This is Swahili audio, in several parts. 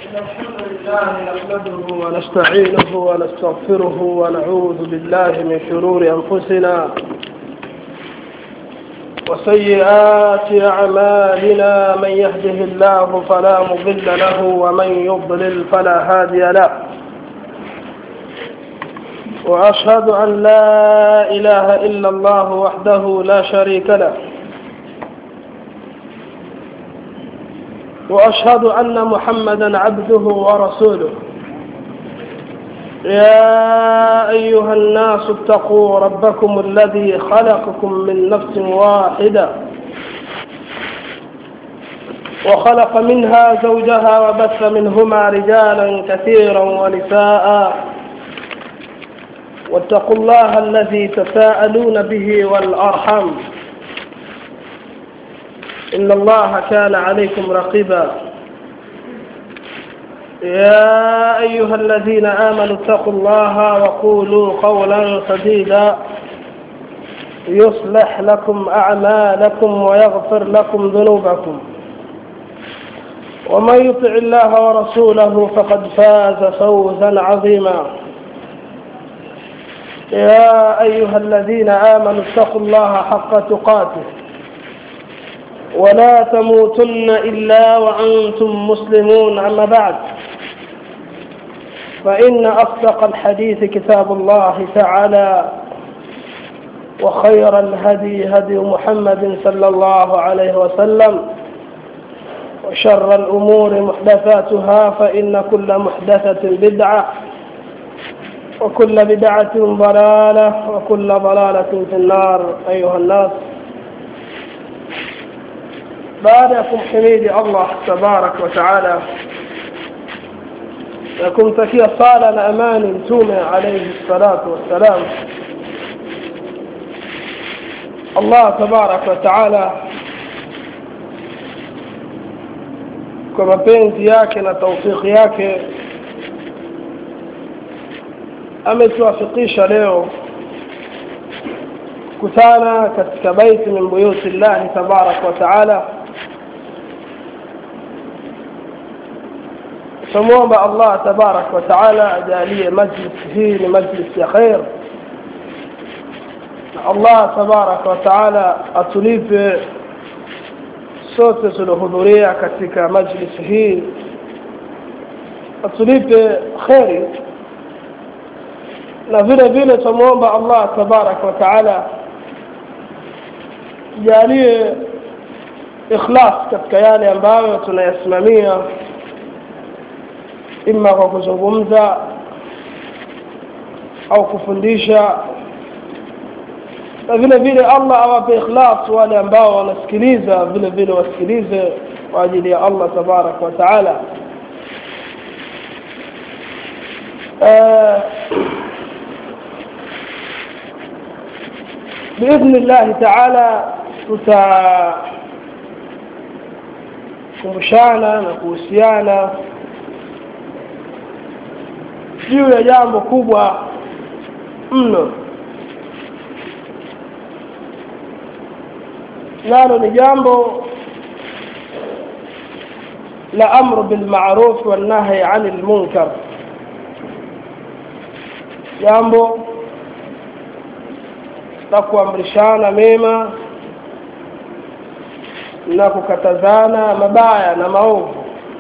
إن الحمد لله نحمده ونستعينه ونستغفره ونعوذ بالله من شرور أنفسنا وسيئات أعمالنا من يهده الله فلا مضل له ومن يضلل فلا هادي له وأشهد أن لا إله إلا الله وحده لا شريك له وأشهد أن محمدا عبده ورسوله يا أيها الناس اتقوا ربكم الذي خلقكم من نفس واحدة وخلق منها زوجها وبث منهما رجالا كثيرا ونساء واتقوا الله الذي تساءلون به والأرحم إن الله كان عليكم رقيبا يا أيها الذين آمنوا اتقوا الله وقولوا قولا سديدا يصلح لكم أعمالكم ويغفر لكم ذنوبكم ومن يطع الله ورسوله فقد فاز فوزا عظيما يا أيها الذين آمنوا اتقوا الله حق تقاته ولا تموتن إلا وأنتم مسلمون أما بعد فإن أصدق الحديث كتاب الله تعالى وخير الهدي هدي محمد صلى الله عليه وسلم وشر الأمور محدثاتها فإن كل محدثة بدعة وكل بدعة ضلالة وكل ضلالة في النار أيها الناس baadakum himidi Allah tabarak wa taala na kumtakia sala na amani mtume alayhi salatu wassalam Allah tabarak wa taala kwa mapenzi yake na taufiki yake ametuwafikisha leo kutana katika baiti min buyuti llahi tabarak wa taala tumwomba Allah tabarak wa taala ajalie majlis hii ni majlis ya khair na Allah tabarak wa taala atulipe sote tuliohudhuria katika majlis hii atulipe kheri na vile vile tumwomba Allah tabarak wa taala jalie ikhlas katika yale ambayo tunayasimamia ima kwa kuzungumza au kufundisha na vile vile Allah awape ikhlas wale ambao wanasikiliza vile vile wasikilize kwa ajili ya Allah tabarak wa taala باذن الله تعالى tutakumbushana na kuhusiana juu ya jambo kubwa mno nalo ni jambo la amru bilmaruf walnahi ani lmunkar jambo la kuamrishana mema na kukatazana mabaya na maovu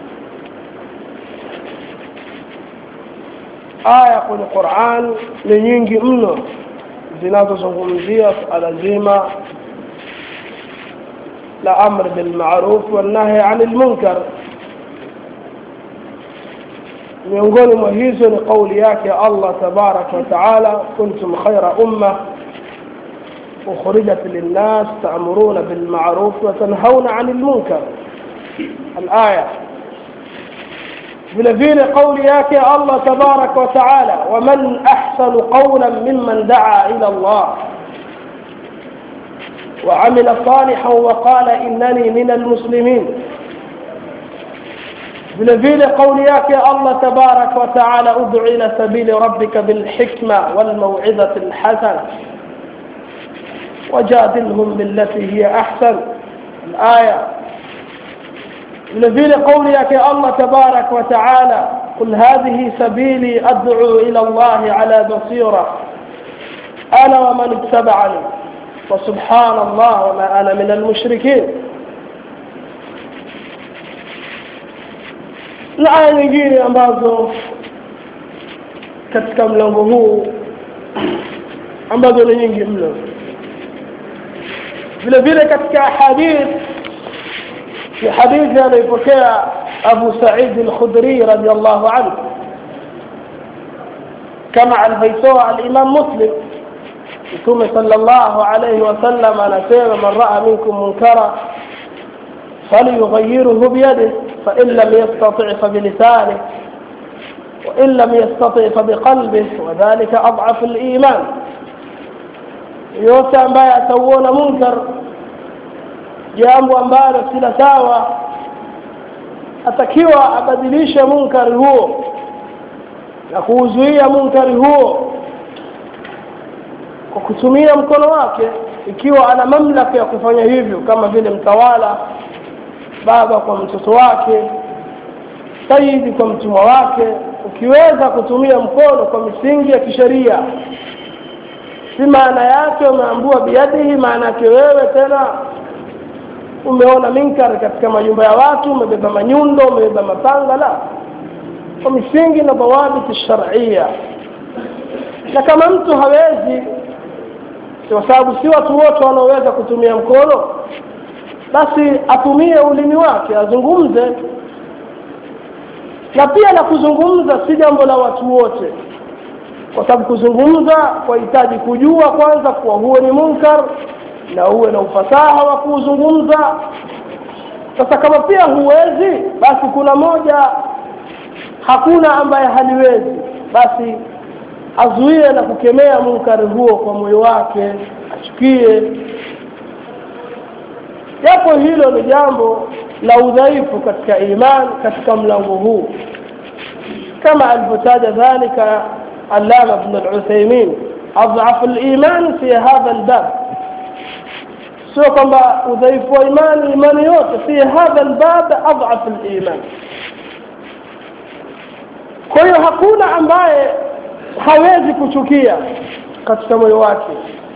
aya kwenye Qur'an ni nyingi mno zinazozungumzia suala zima la amr bil ma'ruf wan nahy 'anil munkar miongoni mwa hizo ni kauli yake Allah tabarak wa taala kuntum khayra umma أخرجت للناس تأمرون بالمعروف وتنهون عن المنكر الآية vile vile kauli yake Allah tabarak wa taala waman ahsanu qawlan mimman daa ila Allah وعمل صالحا وقال إنني من المسلمين vile vile kauli yake Allah tabarak wa taala ud'u ila sabili rabbika bil hikma wal maw'izati al hasana wajadilhum billati hiya ahsan al aya vile vile kauli yake Allah tabarak wa taala قل هذه سبيلي أدعو إلى الله على بصيرة أنا ومن اتبعني وسبحان الله وما أنا من المشركين na aya nyingine ambazo katika mlango huu ambazo ni nyingi mno vile vile katika hadith في حديث هذا يفكى أبو سعيد الخدري رضي الله عنه كما الفيسوع الإمام مسلم ثم صلى الله عليه وسلم أنا سير من رأى منكم منكرا فليغيره بيده فإن لم يستطع فبلسانه وإن لم يستطع فبقلبه وذلك أضعف الإيمان yote ambaye atauona munkar jambo ambalo sila sawa atakiwa abadilishe munkari huo na kuuzuia munkari huo kwa kutumia mkono wake ikiwa ana mamlaka ya kufanya hivyo kama vile mtawala baba kwa mtoto wake saidi kwa mtumwa wake ukiweza kutumia mkono kwa misingi ya kisheria si maana yake umeambua biadihi maana yake wewe tena umeona minkar katika majumba ya watu umebeba manyundo umebeba mapanga la kwa misingi na dhawabiti sharia na kama mtu hawezi kwa sababu si watu wote wanaoweza kutumia mkono basi atumie ulimi wake azungumze na pia la kuzungumza si jambo la watu wote kwa sababu kuzungumza kwahitaji kujua kwanza kuwa huo ni munkar na uwe na ufasaha wa kuzungumza sasa kama pia huwezi basi kuna moja hakuna ambaye haliwezi basi azuie na kukemea munkari huo kwa moyo wake achukie japo hilo ni jambo la udhaifu katika iman katika mlango huu kama alivyotaja dhalika allama ibn al-uthaymin adhafu al-iman fi hadha al-bab sio kwamba udhaifu wa imani imani yote fi hadha al-bab adhafu al-iman kwa hiyo hakuna ambaye hawezi kuchukia katika moyo wake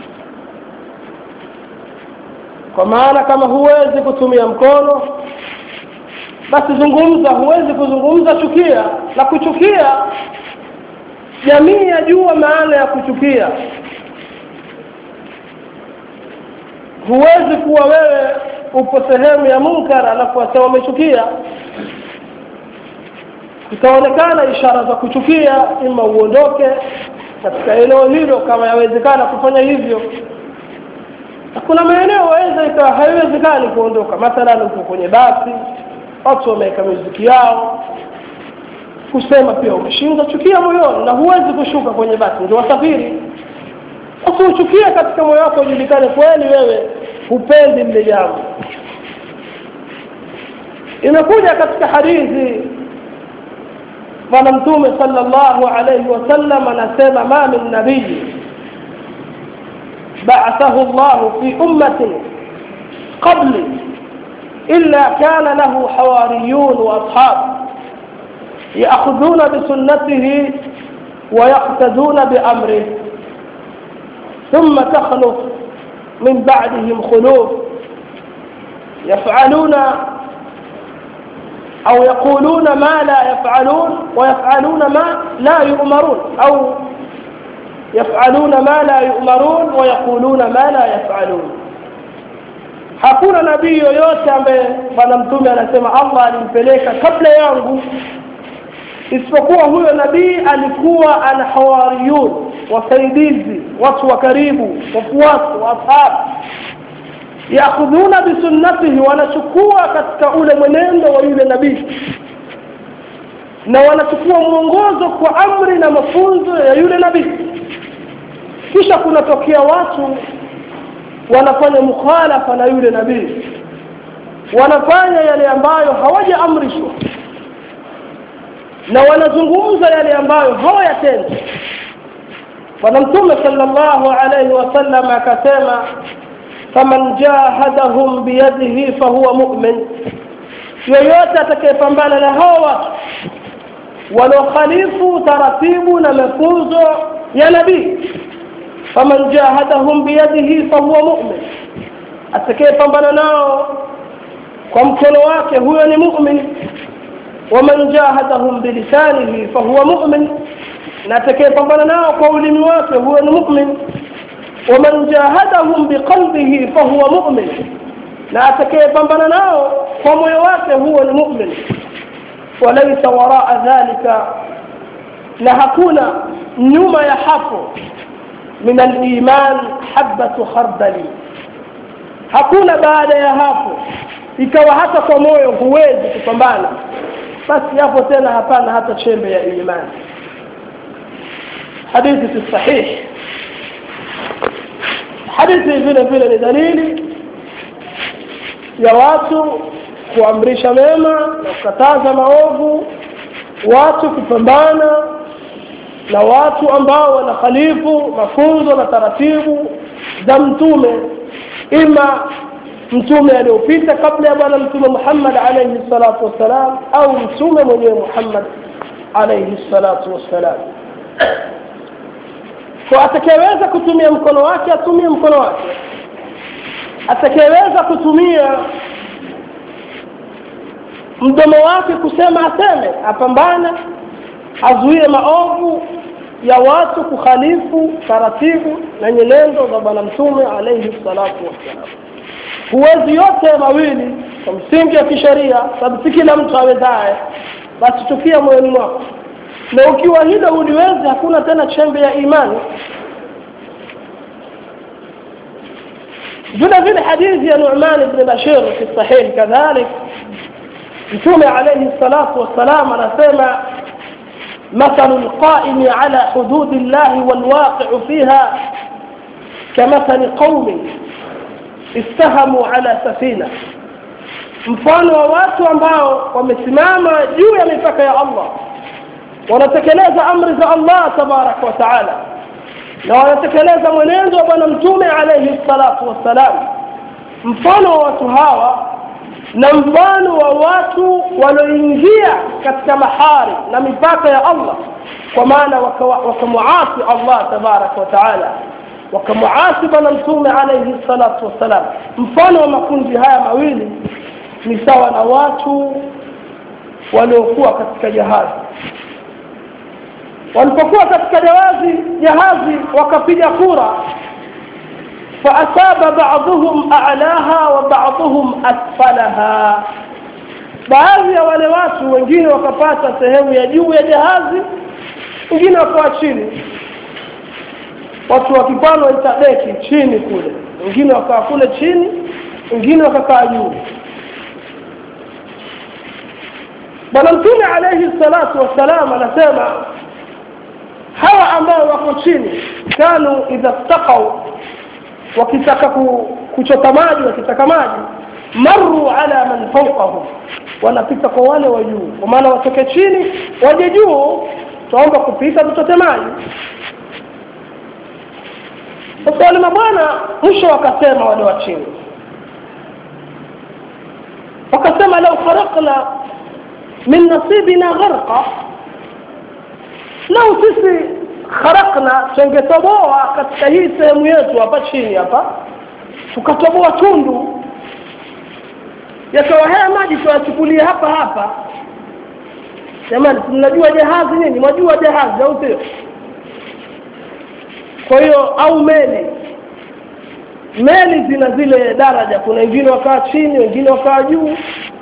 kwa maana kama huwezi kutumia mkono basi zungumza huwezi kuzungumza chukia na kuchukia jamii yajua maana ya kuchukia huwezi kuwa wewe upo sehemu ya munkar alafu wasema umechukia itaonekana ishara za kuchukia ima uondoke katika eneo hilo kama yawezekana kufanya hivyo kuna maeneo waweza ikawa haiwezekani kuondoka mathalan uko kwenye basi watu wameweka muziki yao kusema pia umeshinda chukia moyoni na huwezi kushuka kwenye basi ndio wasafiri basi uchukie katika moyo wako ujulikane kweli wewe hupendi lile jambo imekuja katika hadithi bwana mtume sallallahu alayhi wasallam anasema ma min nabii بعثه الله في أمة قبلي إلا كان له حواريون وأصحاب يأخذون بسنته ويقتدون بأمره ثم تخلف من بعدهم خلوف يفعلون أو يقولون ما لا يفعلون ويفعلون ما لا يؤمرون أو يفعلون ما لا يؤمرون ويقولون ما لا يفعلون hakuna nabii yoyote ambaye bwana mtume anasema allah alimpeleka kabla yangu isipokuwa huyo nabii alikuwa ana hawariyun wasaidizi watu wa karibu wafuasi wa ashabu yakhudhuna bisunnatihi wanachukua katika ule mwenendo wa yule nabii na wanachukua mwongozo kwa amri na mafunzo ya yule nabii kisha kunatokea watu wanafanya mukhalafa na yule nabii wanafanya yale ambayo hawajaamrishwa na wanazungumza yale ambayo hawayatendi bwana mtume sallallahu alayhi wasallam akasema faman jahadahum biyadihi fahuwa mu'min yoyote atakayepambana na hao watu wanaokhalifu taratibu na mafunzo ya nabii faman jahadahum biyadihi fahuwa mu'min atakayepambana nao kwa mkono wake huyo ni mu'min waman jahadahum bilisanihi fahuwa mu'min na atakayepambana nao kwa ulimi wake huyo ni mu'min waman jahadahum biqalbihi fahuwa mu'min na atakayepambana nao kwa moyo wake huo ni mu'min walaysa waraa dhalika na hakuna nyuma ya hapo min aliman habatu khardali hakuna baada ya hapo ikawa hata kwa moyo huwezi kupambana basi hapo tena hapana hata chembe ya imani hadithi si sahihi hadithi vile vile ni dalili ya watu kuamrisha mema na kukataza maovu watu kupambana na watu ambao wanakhalifu mafunzo na taratibu za mtume ima mtume aliyopita kabla ya bwana mtume Muhammad alayhi salatu wassalam au mtume mwenyewe Muhammad alayhi salatu wassalam kwa atakayeweza kutumia mkono wake atumie mkono wake atakayeweza kutumia mdomo wake kusema aseme apambane azuie maovu ya watu kukhalifu taratibu na nyenendo za bwana mtume alayhi salatu wassalam huwezi yote mawili kwa msingi wa kisheria sababu si kila mtu awezaye basi tukia moyoni mwako na ukiwa hilo uliwezi hakuna tena chembe ya imani vile vile hadithi ya Nu'man ibn Bashir fi sahih kadhalik mtume alayhi salatu wassalam anasema مثل القائم على حدود الله والواقع فيها كمثل قوم استهموا على سفينة mfano wa watu ambao wamesimama juu ya mipaka ya Allah wanatekeleza amri za Allah tabaraka wa taala na wanatekeleza mwenendo wa bwana mtume alayhi salatu wassalam mfano wa watu hawa na mfano wa watu walioingia katika mahari na mipaka ya Allah kwa maana wakamuasi Allah tabaraka wa taala wakamuasi bwana mtume alayhi salatu wassalam mfano wa makundi haya mawili ni sawa na watu waliokuwa katika jahazi walipokuwa katika jahazi jahazi wakapiga kura فأصاب بعضهم أعلاها وبعضهم أسفلها baadhi ya wale watu wengine wakapata sehemu ya juu ya jahazi wengine wakawa chini watu wakipano waitadeki chini kule wengine wakawa kule chini wengine wakakaa juu bwana mtume alayhi salatu wassalam anasema hawa ambao wako chini kanu idha ttaqau wakitaka kuchota maji wakitaka maji maru ala man fawqahum wanapita kwa wale wa juu kwa maana watoke chini waje juu tuomba kupita tuchote maji sasa wale mabwana mwisho wakasema wale wa chini wakasema lau kharaqna min nasibina gharqa lau sisi kharaqna tungetoboa katika hii sehemu yetu hapa chini hapa tukatoboa tundu yakawa haya maji tuyachukulie hapa hapa jamani mnajua jahazi nini mwajua jahazi au sio kwa hiyo au meli meli zina zile daraja kuna wengine wakaa chini wengine wakaa juu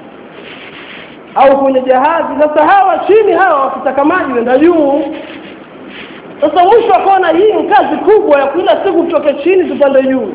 au kwenye jahazi sasa hawa chini hawa wakitaka maji wenda juu sasa mwisho akaona hii ni kazi kubwa ya kila siku tutoke chini tupande juu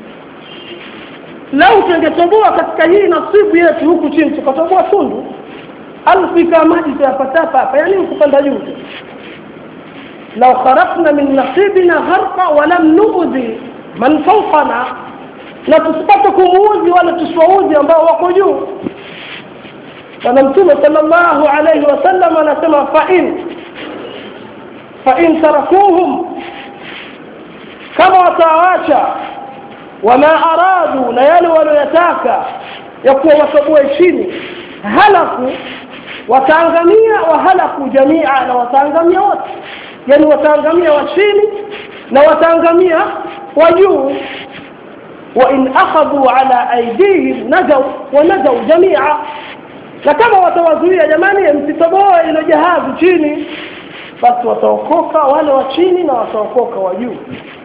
lau tungetoboa katika hii nasibu yetu huku chini tukatoboa tundu alfika maji tuyapatapa hapa yani kupanda juu lau kharaqna min nasibina gharqa walam nuudhi man fawqana na tusipate kumuudhi wala tusiwaudhi ambao wako juu bwana mtume sallallahu alayhi wasallam anasema fa in fa in tarakuhum kama wataawacha wama aradu na yale walioyataka ya kuwa watoboe chini halaku wataangamia wahalaku jamia na wataangamia wote yani wataangamia wa chini na wataangamia wa juu وإن أخذوا على أيديهم نجوا ونجوا جميعا na kama watawazuia jamani msitoboe ile jahazi chini basi wataokoka wale wa chini na wataokoka wa juu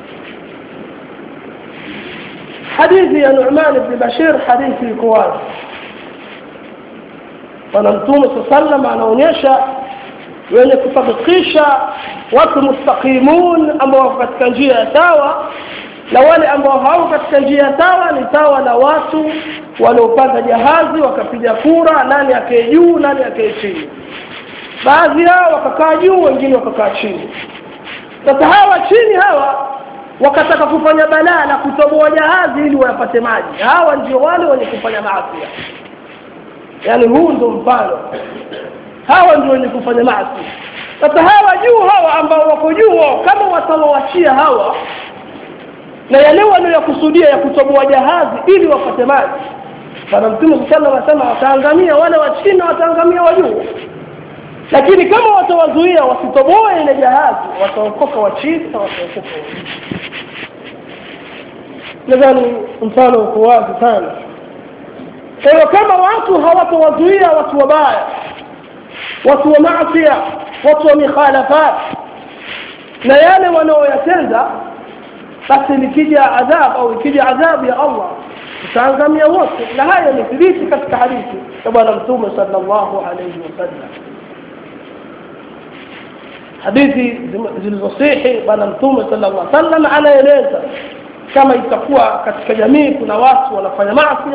hadithi ya Nu'man ibn Bashir hadithi iko wazi bwana mtume sallam anaonyesha wenye kutabikisha watu mustaqimun ambao wako katika njia ya sawa na wale ambao hawako katika njia sawa ni sawa na watu waliopanda jahazi wakapiga kura nani akae juu nani akae chini baadhi yao wakakaa juu wengine wakakaa chini sasa hawa chini hawa wakataka kufanya balaa na kutoboa jahazi ili wayapate maji hawa ndio wale wenye kufanya maasi yaani huu ndio mfano hawa ndio wenye kufanya maasi sasa hawa juu hawa ambao wako juu wao kama watawawachia hawa na yale wanayokusudia ya kutoboa jahazi ili wapate maji bwana mtume sallallahu alaihi wasallam wataangamia wale wa chini na wataangamia wa juu lakini kama watawazuia wasitoboe ile jahazi wataokoka wa chini na wataokoka wa juu nadhani mfano uko wazi sana kwa hiyo kama watu hawatawazuia watu wabaya watu wa maasia watu wa mikhalafat na yale wanaoyatenda basi likija adhab au ikija adhabu ya Allah utaangamia wote na haya ni thibiti katika hadithi ya bwana mtume sallallahu alayhi wasallam hadithi zilizosihi bwana mtume sallallahu alayhi wasallam anaeleza kama itakuwa katika jamii kuna watu wanafanya maasi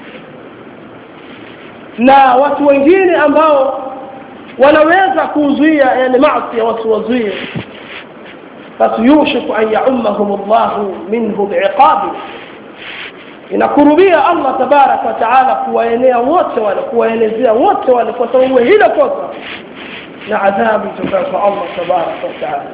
na watu wengine ambao wanaweza kuzuia yale maasi wasiwazuie basi yushiku an yaumahum llahu minhu biiqabi inakurubia allah tabaraka wa taala kuwaenea wote wale kuwaelezea wote wale kwa sababu hilo kosa na adhabu itokayo kwa allah tabaraka wa taala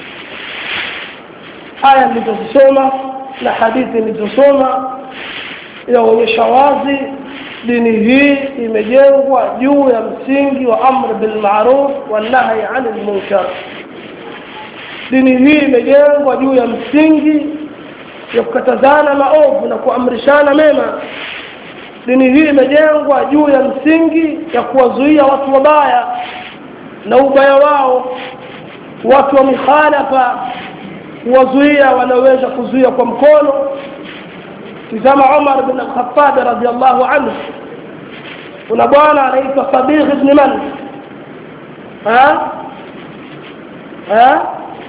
aya nilizozisoma na hadithi nilizosoma inaonyesha wazi dini hii imejengwa juu ya msingi wa amr bilmaruf wanahyi ani lmunkar dini hii imejengwa juu ya msingi ya kukatazana maovu na kuamrishana mema dini hii imejengwa juu ya msingi ya kuwazuia watu wabaya na ubaya wao watu wa mikhalafa kuwazuia wanaweza kuzuia kwa mkono tizama umar bin alkhatab radiallahu anhu kuna bwana anaitwa sabigh ibn man ha ha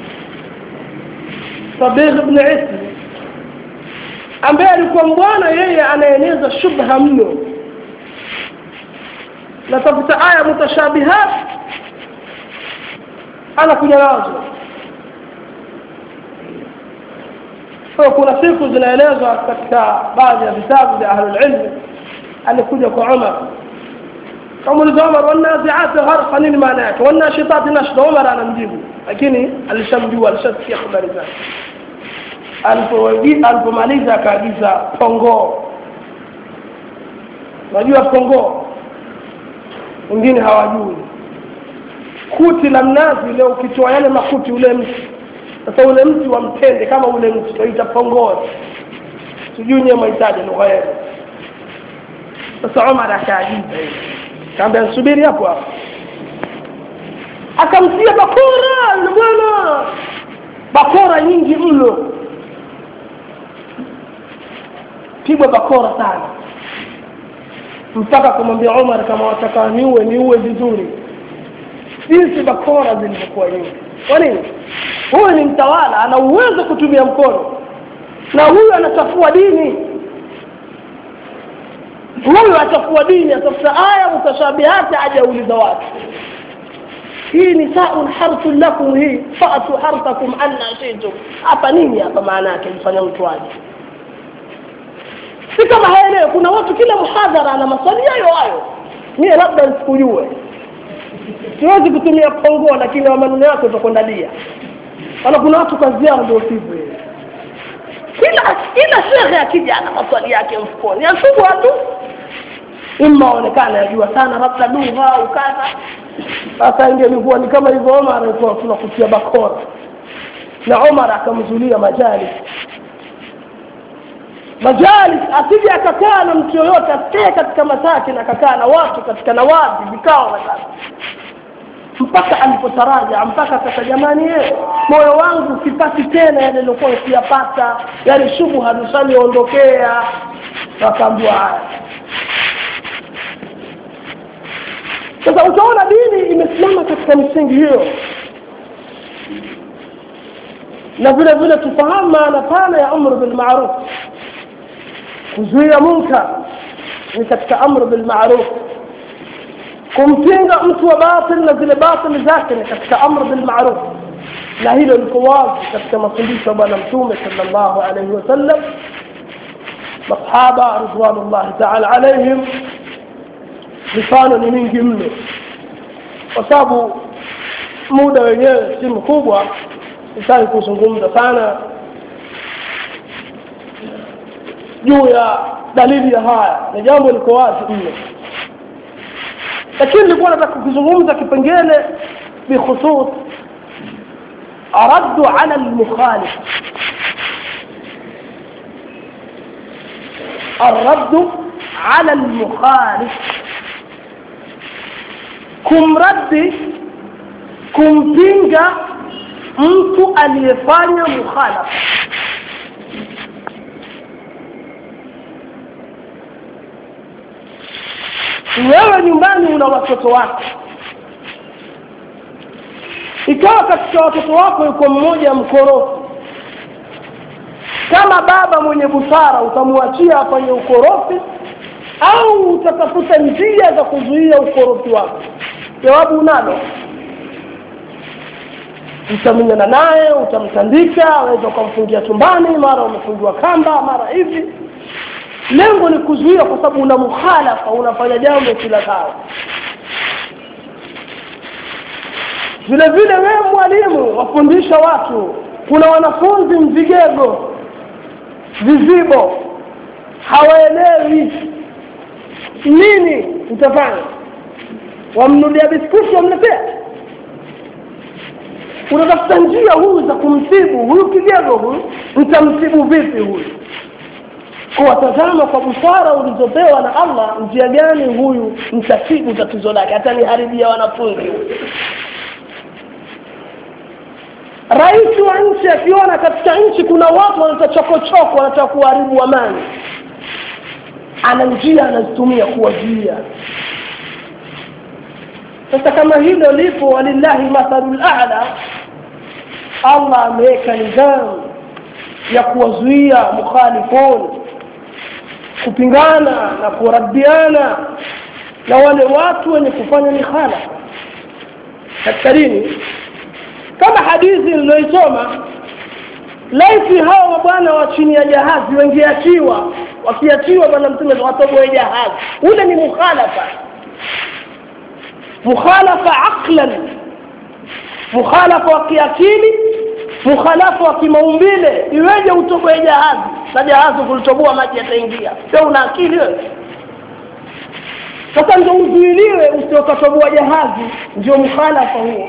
sabigh ibn ismi ambaye alikuwa mbwana yeye anaeneza shubha mno natafuta aya mutashabihat anakuja nazo so kuna siku zinaelezwa katika baadhi ya vitabu vya ahlulilmi alikuja kwa umar kamuliza umar wanaziati gharqa nini maana yake wanashitati nashda umar anamjibu lakini alishamjua alishasikia habari zake alipomaliza akaagiza pongoo unajua pongoo wengine hawajui kuti la mnazi leo ukitoa yale makuti ule mti sasa ule mti wa mtende kama ule mti tunaita pongoo sijui nyewe mahitaji lugha yenu sasa Omar akaagiza hivi kaambia nsubiri hapo hapo akamtia bakora yule bwana bakora nyingi mno pigwa bakora sana mpaka kumwambia Omar kama wataka niue niue vizuri jinsi bakora zilivyokuwa nyingi kwa nini huyu ni mtawala ana uwezo kutumia mkono na huyu anachafua dini huyu achafua dini atafuta aya mutashabihati ajauliza watu hii nisaun harthun lakum hii fatu harthakum anna shitum hapa nini hapa maana yake mfanya mtu aje si kama haelewe kuna watu kila mhadhara ana maswali hayo hayo mie labda nisikujue siwezi kutumia pongoa lakini wa maneno yako utakwenda dia wala kuna watu kazi yao ndio sivyo kila kila shekhe akija ana maswali yake mfukoni asubwa tu ima aonekana yajua sana labda lugha au kadha sasa ingelikuwa ni kama hivyo omar alikuwa tunakutia bakora na omar akamzulia majalis majalis asije akakaa na mtu yoyote asikae katika masakin akakaa na watu katika nawadi vikao na kadha mpaka alipotaraja mpaka sasa jamani ye moyo wangu sipati tena yale nilikuwa siyapata yale shubha zishaniondokea wakaambiwa haya sasa utaona dini imesimama katika misingi hiyo na vile vile tufahamu maana pana ya amru bilmaruf kuzuia munkar ni katika amru bilmaruf kumpinga mtu wa batil na zile batili zake ni katika amru bilmaruf na hilo liko wazi katika mafundisho ya bwana mtume sallallahu alaihi wasallam masahaba ridwanullahi taala alaihim mifano ni mingi mno kwa sababu muda wenyewe si mkubwa sitaki kuzungumza sana juu ya dalili ya haya na jambo liko wazi mno lakini nilikuwa nataka kukizungumza kipengele bikhusus raddu ala lmukhalif الرد على المخالف kumraddi kumpinga mtu aliyefanya mukhalafa wewe nyumbani una watoto wako ikawa katika watoto wako yuko mmoja mkorofi kama baba mwenye busara utamwachia afanye ukorofi au utatafuta njia za kuzuia ukorofi wako jawabu unalo utamenyana naye utamtandika aweza ukamfungia chumbani mara umefungiwa kamba mara hivi lengo ni kuzuia kwa sababu una mukhalafa unafanya jambo kila saa vile vile wewe mwalimu wafundisha watu kuna wanafunzi mvigego vizibo hawaelewi nini utafanya wamnulia biskuti wamletea unatafuta njia huyu za kumtibu huyu kigego huyu mtamtibu vipi huyu kuwatazama kwa busara ulizopewa na allah njia gani huyu mtatibu tatizo lake hataniharibia wanafunzi huyu rais wa nchi akiona katika nchi kuna watu wanataka chokochoko wanataka kuharibu amani ana njia anazitumia kuwazuia sasa kama hilo lipo walillahi mathalu lala allah ameweka nidhamu ya kuwazuia mukhalifun kupingana na kuradiana na wale watu wenye kufanya mikhalafa katika dini kama hadithi niliyoisoma laiti hawa mabwana wa chini ya jahazi wengeachiwa wakiachiwa bwana mtume watoboe jahazi ule ni mukhalafa mukhalafa aqlan mukhalafa wa kiakili mukhalafa wa kimaumbile iweje utoboe jahazi na jahazi kulitoboa maji yataingia sio una akili wewe sasa ndio uzuiliwe usiokatoboa jahazi ndio mukhalafa huo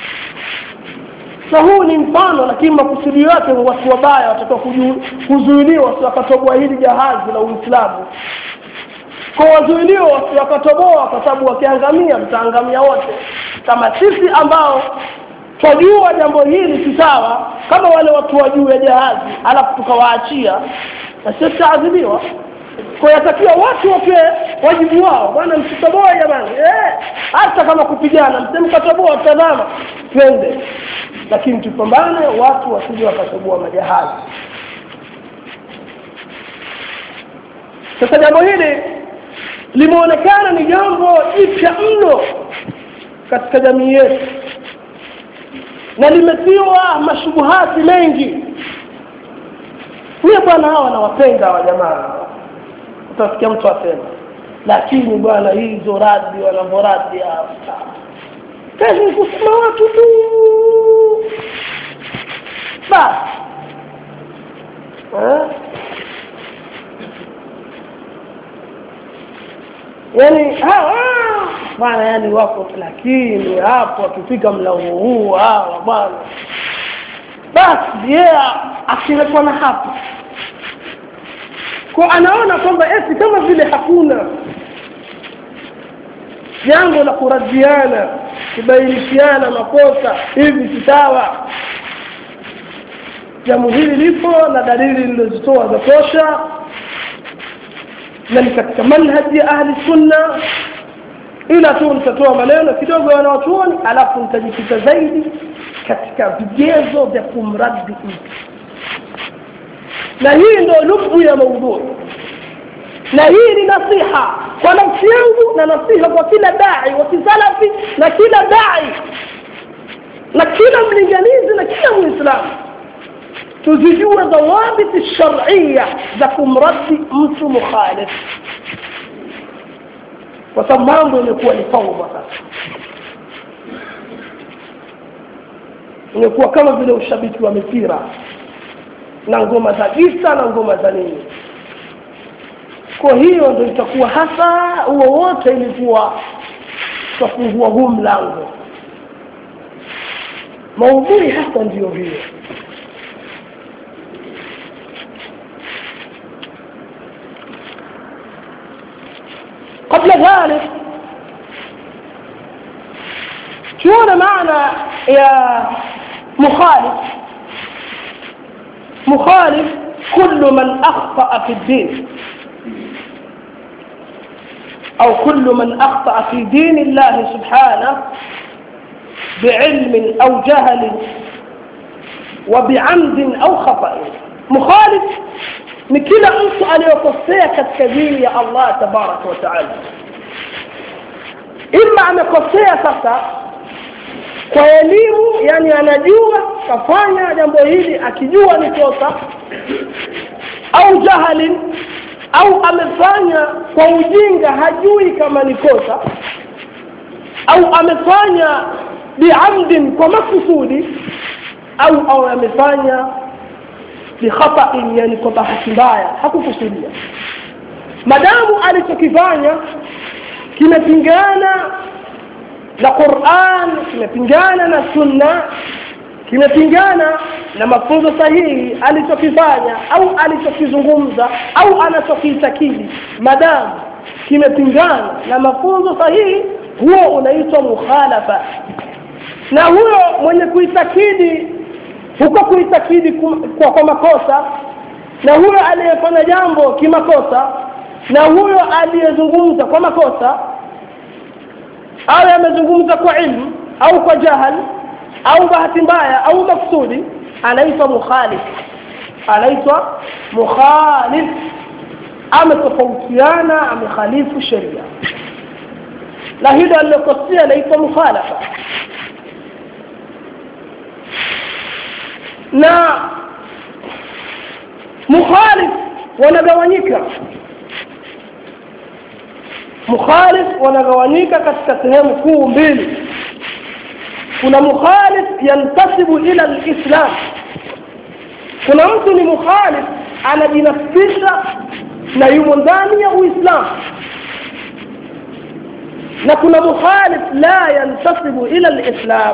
na huu ni mfano lakini makusudio yake watu wabaya watakiwa kuzuiliwa wasiwakatoboa hili jahazi la uislamu kwa wazuiliwa wasiwakatoboa kwa sababu wakiangamia mtaangamia wote kama sisi ambao twajua jambo hili si sawa kama wale watu wa juu ya jahazi alafu tukawaachia na sisi tutaadhibiwa kwa yatakiwa watu wapewe wajibu wao bwana msitoboe jamani eh, hata kama kupigana msemkatoboa tazama twende lakini tupambane watu wasije wakatoboa majahazi sasa jambo hili limeonekana ni jambo jipya mno katika jamii yetu na limetiwa mashubuhati mengi mie bwana hawa nawapenda hawa jamaa utasikia mtu asema lakini bwana hizo radi wanavyoradi hapa kazi ni kusema watu tu basi yani bwana yani wako lakini hapo akifika mlango huu hawa bwana basi yeye akiwekwa na hapo kwa anaona kwamba eti kama vile hakuna jambo la kuradiana kubainishiana makosa hivi sawa jambo hili lipo na dalili lilizitoa za tosha na ni katika manhaji ya ahli sunna ila tu nitatoa maneno kidogo ya wanawachuoni alafu nitajikita zaidi katika vigezo vya kumradi mtu na hii ndio lubu ya maudhui na hii ni nasiha kwa nafsi yangu na nasiha kwa kila dai wa kisalafi na kila dai na kila mlinganizi na kila muislamu tuzijue dhawabiti sharia za kumradi mtu mukhalif kwa sababu mambo imekuwa ni faudha sasa imekuwa kama vile ushabiki wa mipira na ngoma za gisa na ngoma za nini kwa hiyo ndo itakuwa hasa huo wote ilikuwa tutafungua huu mlango maudhui hasa ndiyo hiyo قبل ذلك شو معنى يا مخالف مخالف كل من أخطأ في الدين أو كل من أخطأ في دين الله سبحانه بعلم أو جهل وبعمد أو خطأ مخالف ni kila mtu aliyokosea katika dini ya Allah tabaraka wa taala ima amekosea sasa kwa elimu yani anajua kafanya jambo hili akijua ni kosa au jahali au amefanya kwa ujinga hajui kama ni kosa au amefanya biamdin kwa makusudi au au amefanya bikhatain yani kwa bahati mbaya hakukusudia madamu alichokifanya kimepingana na Qur'an kimepingana na sunna kimepingana na mafunzo sahihi alichokifanya au alichokizungumza au anachokiitakidi madamu kimepingana na mafunzo sahihi huo unaitwa mukhalafa na huyo mwenye kuitakidi huko kuitakidi kwa, kwa makosa na huyo aliyefanya jambo kimakosa na huyo aliyezungumza kwa makosa au amezungumza kwa ilmu au kwa jahal au bahati mbaya au maksudi anaitwa mukhalif anaitwa mukhalif ametofautiana amekhalifu sheria na hilo alilokosea anaitwa mukhalafa na mukhalif wanagawanyika mukhalif wanagawanyika katika sehemu kuu mbili kuna mukhalif yantasibu ila alislam kuna mtu ni mukhalif anajinasibisha na yumo ndani ya uislamu na kuna mukhalif la yantasibu ila alislam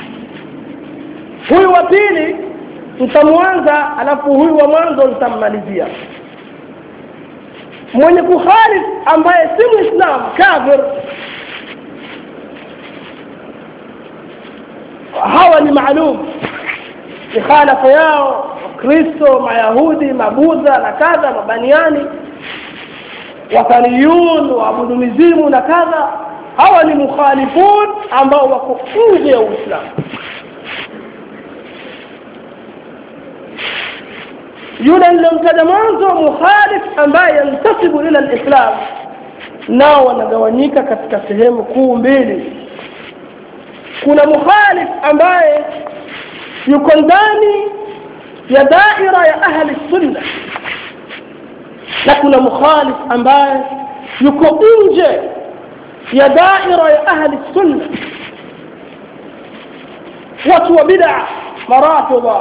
huyu wa pili nitamwanza alafu huyu wa mwanzo nitammalizia mwenye kuhalif ambaye si muislam kafir hawa ni maalum mikhalafa yao wakristo mayahudi mabudha na kadha mabaniani wathaniyun waabudu mizimu na kadha hawa ni mukhalifun ambao wako nje ya uislamu yule nilimtaja mwanzo mukhalif ambaye yantasibu ila alislam nao wanagawanyika katika sehemu kuu mbili kuna mukhalif ambaye yuko ndani ya daira ya ahli sunna na kuna mukhalif ambaye yuko nje ya daira ya ahli sunna watu wa bid'a marafidha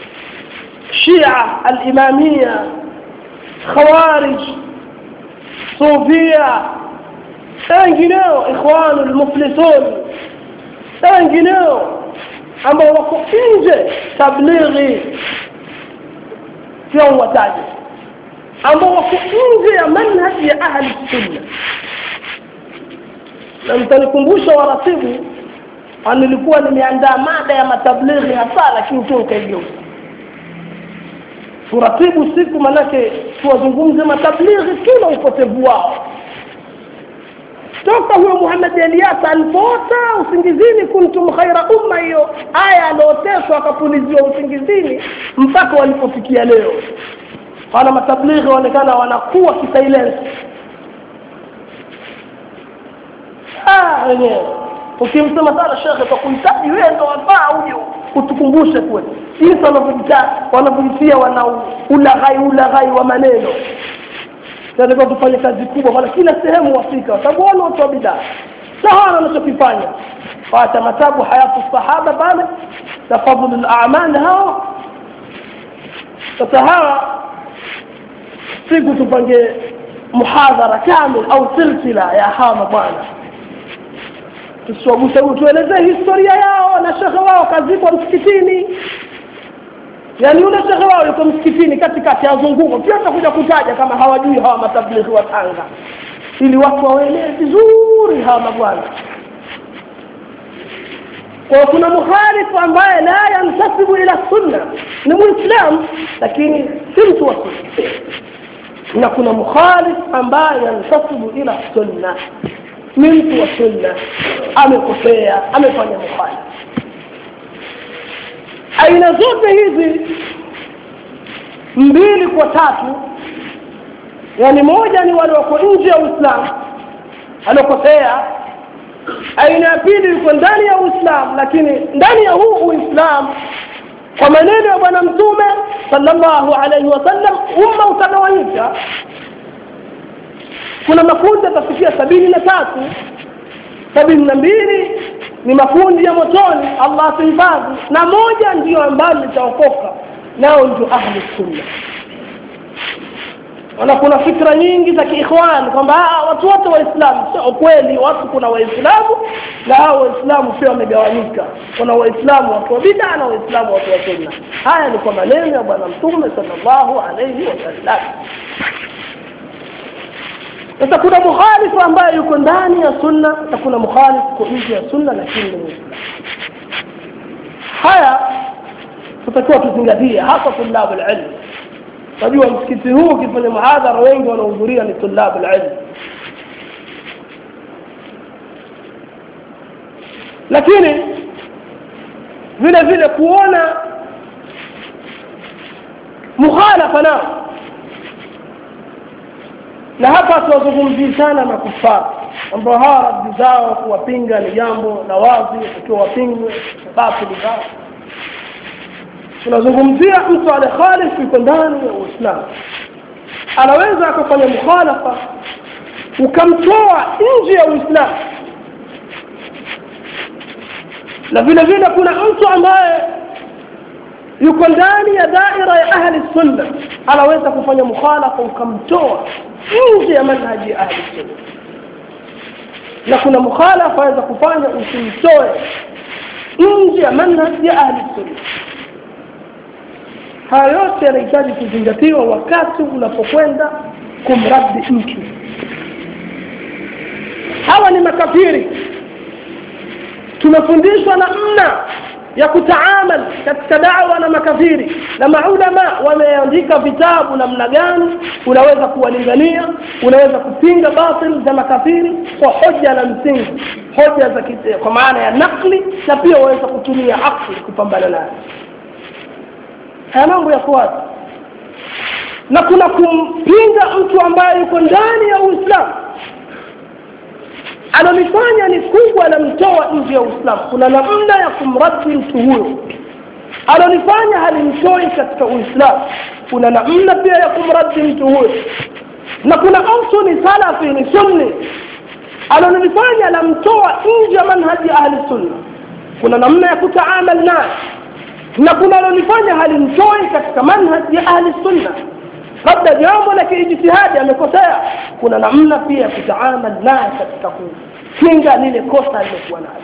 شيعة الإمامية خوارج sufia na wengineo ikhwanu lmuflisun na wengineo ambao wako nje tablighi sio wataje ambao wako nje ya manhaji ya ahli sunna na mtanikumbusha waratibu nilikuwa nimeandaa mada ya matablighi hasa lakini tu nikaigeuza turatibu siku manake tuwazungumze matablighi kila upotevu wao toka huyo Muhammad Elias alipoota usingizini kuntum khaira umma hiyo aya alioteswa akapuliziwa usingizini mpaka walipofikia leo wana matablighi waonekana wanakuwa kisilence ah wenyewe ukimsema sana shekhe kwa kuhitaji wewe ndo wafaa uje utukumbushe kweli jinsi wanavyojitaa wanavyojitia wana ulaghai ulaghai wa maneno tunatakiwa tufanye kazi kubwa maana kila sehemu wafika kwa sababu wana watu wa bidaa sawa wanachokifanya wacha matabu hayatu sahaba pale na fadhlu al-a'mal hao sasa hawa siku tupange muhadhara kamil au silsila ya hawa mabwana tusiwaguse tuelezee historia yao na shekhe wao kazikwa msikitini yaani yule shekhe wao yuko msikitini katikati azunguko pia atakuja kutaja kama hawajui hawa matablighi wa Tanga ili watu waelewe vizuri hawa mabwana kwa kuna mukhalifu ambaye la yantasibu ila sunna ni muislam lakini si mtu wa sunna na kuna mukhalif ambaye yantasibu ila sunna ni mtu wa sunna amekosea amefanya mukhalif aina zote hizi mbili kwa tatu yani moja ni wale wako nje ya uislamu aliokosea aina ya pili yuko ndani ya uislamu lakini ndani ya huu uislamu kwa maneno ya bwana mtume sallallahu alaihi wasallam umma utagawanyika kuna makundi yatafikia sabini na tatu sabini na mbili ni makundi ya motoni allah tuhifadhi na moja ndiyo ambayo litaokoka nao ndio ahli sunna wana kuna fikra nyingi za kiikhwan kwamba watu wote waislamu sio kweli watu kuna waislamu na hao waislamu pia wamegawanyika kuna waislamu watu wa bid'a na waislamu watu wa sunna haya ni kwa maneno ya bwana mtume sallallahu alayhi wasallam sasa kuna mukhalifu ambaye yuko ndani ya sunna na kuna mukhalifu uko nje ya sunna lakini ni muislamu haya tutakiwa tuzingatie hasa tulabu alilm najua msikiti huu ukifanya muhadhara wengi wanaohudhuria ni tulabu alilm lakini vile vile kuona mukhalafa nao na hapa tuwazungumzii sana makufara ambao hawa raddi zao kuwapinga ni jambo la wazi ikiwa wapingwe batili zao tunazungumzia mtu ale khalif yuko ndani ya uislamu anaweza akafanya mukhalafa ukamtoa nje ya uislamu na vile vile kuna mtu ambaye yuko ndani ya daira ya ahli sunna anaweza kufanya mukhalafa ukamtoa nje ya manhaji ya ahli sunna na kuna mukhalafa aweza kufanya usimtoe nje ya manhaji ya ahli sunna haya yote yanahitaji kuzingatiwa wakati unapokwenda kumraddi mtu hawa ni makafiri tumefundishwa namna ya kutaamal katika dawa na makafiri na maulama wameandika vitabu namna gani unaweza kuwalingania unaweza kupinga batil za makafiri kwa hoja na msingi hoja za kite, kwa maana ya nakli na pia waweza kutumia akli kupambana nayo haya mambo ya wazi na kuna kumpinga mtu ambaye yuko ndani ya uislamu analifanya ni kubwa la mtoa nje ya uislamu kuna namna ya kumraddi mtu huyo analifanya halimtoi katika uislamu kuna namna pia ya kumraddi mtu huyo na kuna mtu ni salafi ni sunni analolifanya lamtoa nje ya manhaji ya ahli sunna kuna namna ya kutaamal naye na kuna alolifanya halimtoi katika manhaji ya ahli sunna labda jambo la kiijtihadi amekosea kuna namna pia ya kutaamal naye katika kupinga lile kosa alilokuwa nalo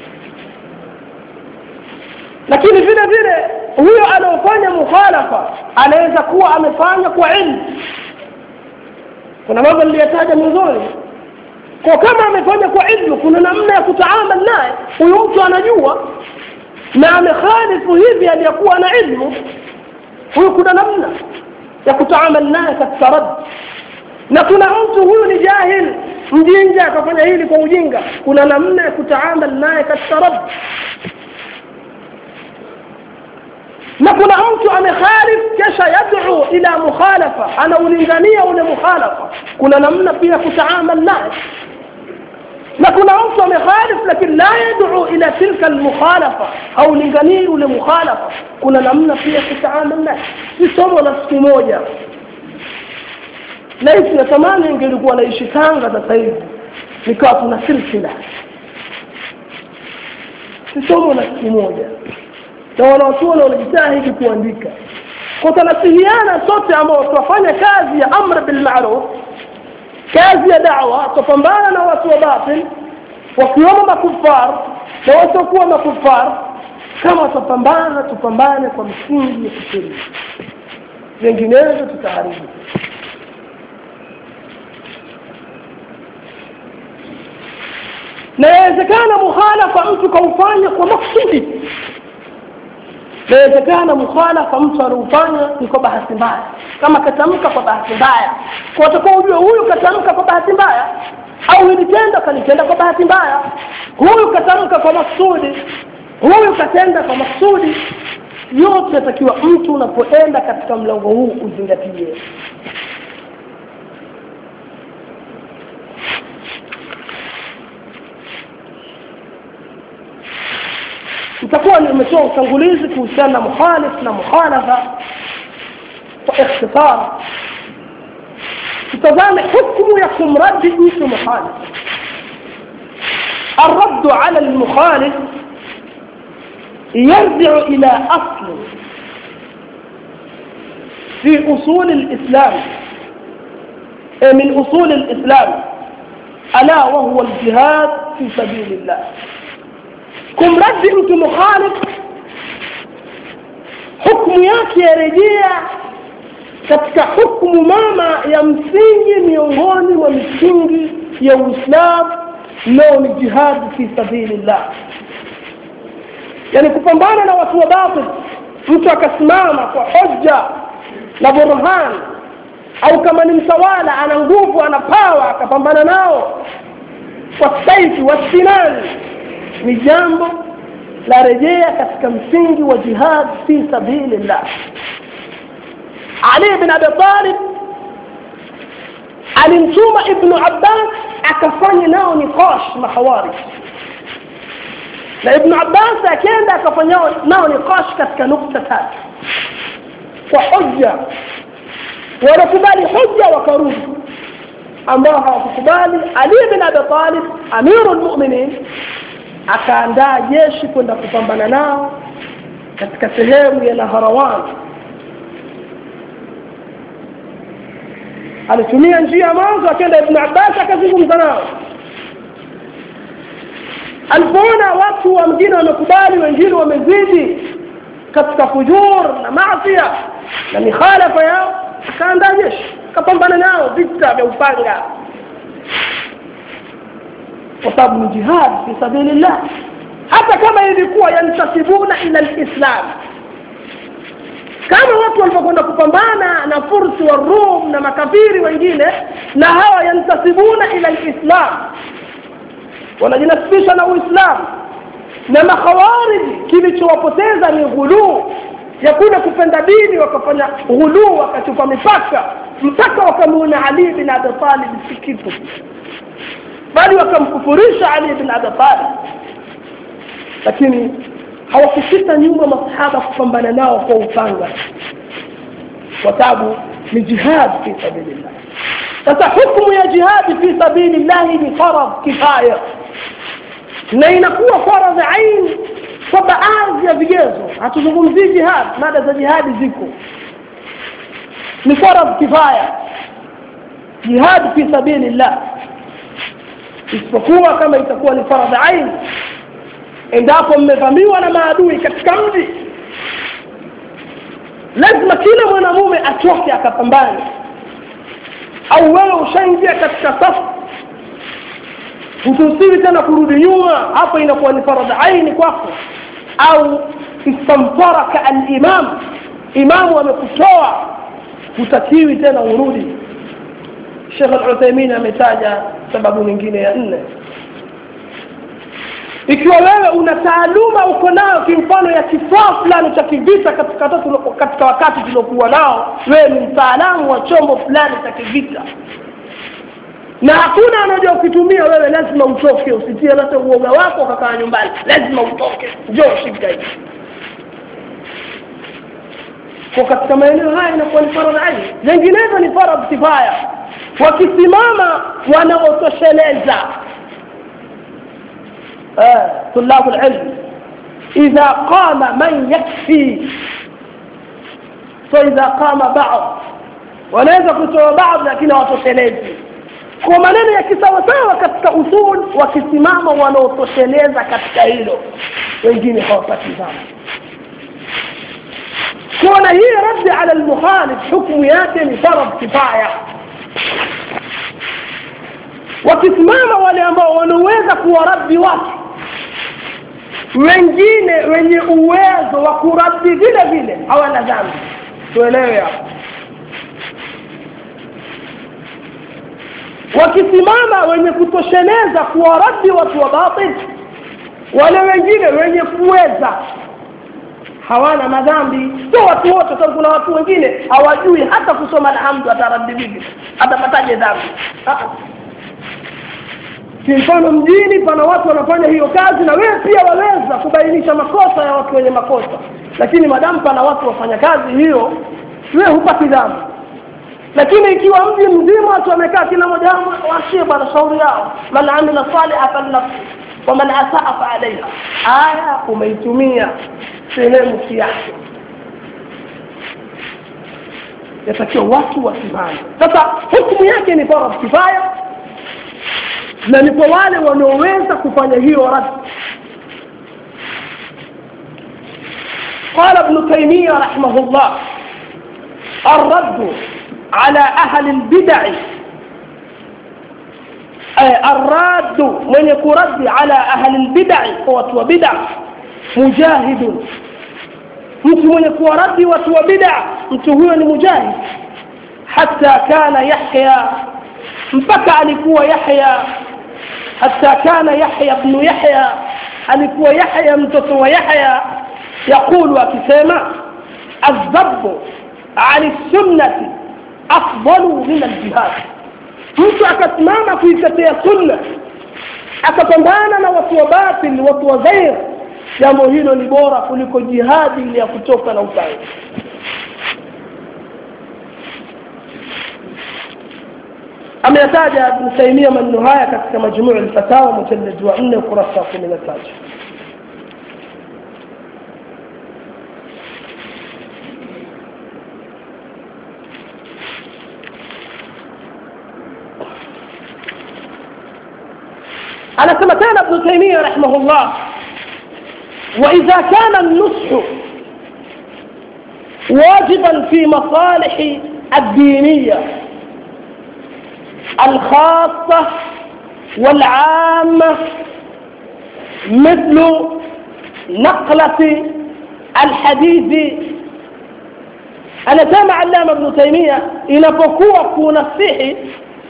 lakini vile vile huyo anaofanya mukhalafa anaweza kuwa amefanya kwa ilmu kuna mambo niliyataja mwanzoni kwa kama amefanya kwa ilmu kuna namna ya kutaamal naye huyu mtu anajua na amekhalifu hivi aliyakuwa na ilmu huyu kuna namna ya kutaamal naye katika rad na kuna mtu huyu ni jahil mjinga akafanya hili kwa ujinga kuna namna ya kutaamal naye katika rad na kuna mtu amekhalif kisha yad'u ila mukhalafa anaulingania ule mukhalafa kuna namna pia kutaamal naye na kuna mtu amekhalif lakini la yad'u ila tilka almukhalafa au linganii ule mukhalafa kuna namna pia kutaamal naye si somo la siku moja na hisi natamani ingelikuwa naishi Tanga sasa hivi nikawa tuna silsila si somo la siku moja na wanaochuoni wanajitahidi kuandika kwa tunasihiana sote ambao tunafanya kazi ya amr bil ma'ruf kazi ya da'wa tupambana na watu wa batil wakiwemo makufar na wasiokuwa makufar kama tupambana tupambane kwa msingi ya kisheria vinginevyo tutaharibu na yawezekana mukhalafa mtu kaufanya kwa maksudi inawezekana mukhalafa mtu anaufanya ni kwa bahati mbaya kama katamka kwa bahati mbaya kwa utakuwa ujue huyu katamka kwa bahati mbaya au hili tendo kalitenda kwa bahati mbaya huyu katamka kwa maksudi huyu katenda kwa maksudi yote yatakiwa mtu unapoenda katika mlango huu uzingatie itakuwa nimetoa utangulizi kuhusiana na mukhalif na mukhalafa kwa ikhtisar tutazame hukumu ya kumradi mtu mukhalif الرد على المخالف يرجع إلى أصل في أصول الإسلام من أصول الإسلام ألا وهو الجهاد في سبيل الله kumradi mtu mukhalif hukumu yake yarejea katika hukumu mama ya msingi miongoni mwa misingi ya uislamu nao ni jihadi fi sabilillah yani kupambana na watu wa batil mtu akasimama kwa hoja na burhan au kama ni mtawala ana nguvu ana pawa akapambana nao kwa saifi wasinani ni jambo la rejea katika msingi wa jihad fi sabilillah Ali bin Abi Talib alimtuma Ibn Abbas akafanya nao niqash mahawari na Ibn Abbas akaenda akafanya nao niqash katika nukta tatu kwa hoja wanakubali hoja wakarudi ambao hawakukubali Ali bin Abi Talib amirul mu'minin akaandaa jeshi kwenda kupambana nao katika sehemu ya Naharawan alitumia njia mwanzo akaenda Ibn Abbas akazungumza nao alipoona watu wa mjini wamekubali wengine wamezidi katika fujur na maasiya na mikhalafa yao akaandaa jeshi akapambana nao vita vya upanga kwa sababu ni jihad fi sabilillah hata kama ilikuwa yantasibuna ila alislam kama watu walipokwenda kupambana na fursi wa rum na makafiri wengine na hawa yantasibuna ila alislam wanajinasibisha na uislamu na makhawariji kilichowapoteza ni ghuluu ya kule kupenda dini wakafanya ghuluu wakachupa mipaka mpaka wakamuona ali bin abi talib si kitu bali wakamkufurisha Ali bin Abi Talib lakini hawakusita nyuma masahaba kupambana nao kwa upanga kwa sababu ni jihad fi sabilillah sasa hukumu ya jihad fi sabilillah ni faradh kifaya na inakuwa faradh ain kwa baadhi ya vigezo hatuzungumzii jihad mada za jihadi ziko ni faradh kifaya jihad fi sabilillah isipokuwa kama itakuwa ni faradh ain endapo mmevamiwa na maadui katika mji lazima kila mwanamume atoke akapambane au wewe ushaingia katika safu hutusiwi tena kurudi nyuma hapo inakuwa ni faradh aini kwako au istamtaraka alimam imamu amekutoa hutakiwi tena urudi shekh al-uthaimin ametaja sababu nyingine ya nne ikiwa wewe una taaluma uko nayo kimfano ya kifaa fulani cha kivita katika, katika wakati tuliokuwa nao wewe ni mtaalamu wa chombo fulani cha kivita na hakuna anajua ukitumia wewe lazima utoke usitie hata uoga wako ukakaa nyumbani lazima utoke njoo shika hivi kwa katika maeneo haya inakuwa ni faradhi aini zinginezo ni faradhi kifaya wakisimama wanaotosheleza طلاب العلم إذا قام من يكفي فإذا قام بعض wanaweza kutoa baadhi lakini hawatoshelezi kwa maneno ya kisawasawa katika usul wakisimama wanaotosheleza katika hilo wengine hawapati dhama kuona hii raddi ala lmukhalif hukmu yake ni faradh kifaya wakisimama wale ambao wanaweza kuwaraddi watu wengine wenye uwezo wa kuraddi vile vile hawana dhambi tuelewe hapo wakisimama wenye kutosheleza kuwaraddi watu wa batil wale wengine wenye kuweza hawana madhambi sio watu wote sababu kuna watu wengine hawajui hata kusoma alhamdu ataraddi vipi atapataje dhambi kimfano mjini pana watu wanafanya hiyo kazi na wewe pia waweza kubainisha makosa ya watu wenye makosa lakini madamu pana watu wafanya kazi hiyo wewe hupati dhambi lakini ikiwa mji mzima watu wamekaa kila mmoja washie bwana shauri yao man amila saliha falnafsi waman asaa faalaiha aya umeitumia sehemu kiasi yatakiwa watu wasimame sasa hukumu yake ni faradh kifaya na ni kwa wale wanaoweza kufanya hiyo rad قال ابن تيمية رحمه الله الرد على أهل البدع أي الراد من يكرد على أهل البدع هو بدع مجاهد mtu mwenye kuwaradi watu wa bid'a mtu huyo ni mujahid hata kana yahya mpaka alikuwa yahya hata kana yahya ibn yahya alikuwa yahya mtoto wa yahya yaqulu akisema adhabu ani sunnati afdalu min aljihad mtu akasimama kuitetea sunna akapambana na watu wa batil watu wa ghair jambo hilo ni bora kuliko jihadi ile ya kutoka na upanga ameyataja Ibn Taymiyyah maneno haya katika majmuu al-fatawa mujallad wa 4 ukurasa wa 13 anasema tena Ibn Taymiyyah rahimahullah وإذا كان النصح واجبا في مصالح الدينية الخاصة والعامة مثل نقلة الحديث أنا سامع علامة ابن تيمية inapokuwa kunasihi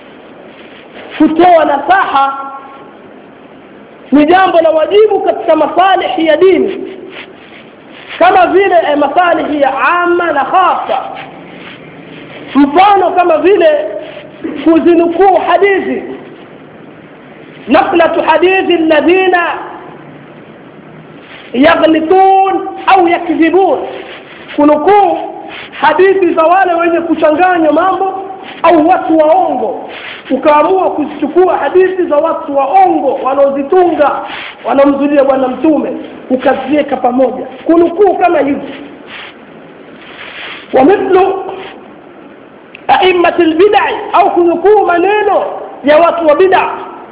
kutoa nasaha ni jambo la wajibu katika masalihi ya dini kama vile eh, masalihi ya ama na khasa mfano kama vile kuzinukuu hadithi نقلة حديث الذين يغلطون أو يكذبون kunukuu hadithi za wale wenye kuchanganya mambo au watu waongo ukaamua kuzichukua hadithi za watu waongo wanaozitunga wanaomzulia bwana mtume ukaziweka pamoja kunukuu kama hivi ومثل aimmati lbidai au kunukuu maneno ya watu wa bida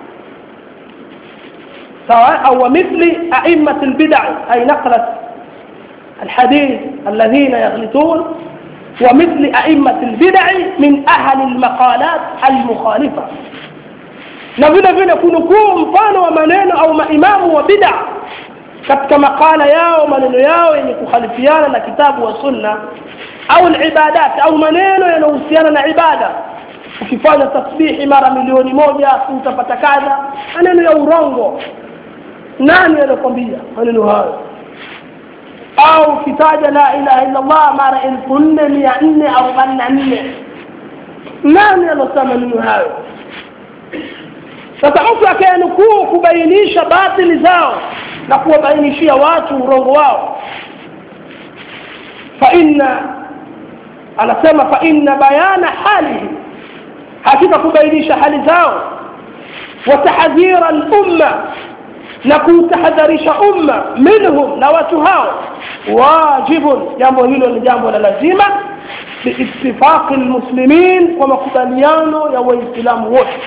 sawa au wamithli aimmati lbidai ay naqlat الحديث الذين يغلطون ومثل أئمة البدع من أهل المقالات المخالفة na vile vile kunukuu mfano wa maneno au maimamu wa bida katika makala yao maneno yao yenye kukhalifiana na kitabu wa sunna au libadat au maneno yanayohusiana na ibada ukifanya tasbihi mara milioni moja utapata kadha maneno ya urongo nani anakwambia maneno hayo au ukitaja la ilaha illa allah mara elfu nne mia nne arobaini na nne nani anasema maneno hayo sasa mtu akayanukuu kubainisha batili zao na kuwabainishia watu urongo wao faina anasema faina bayana halihi hakika kubainisha hali zao watahadhira lumma na kuutahadharisha umma minhum na watu hao wajibun jambo hilo ni jambo la lazima biitifaqi lmuslimin kwa makubaliano ya waislamu wote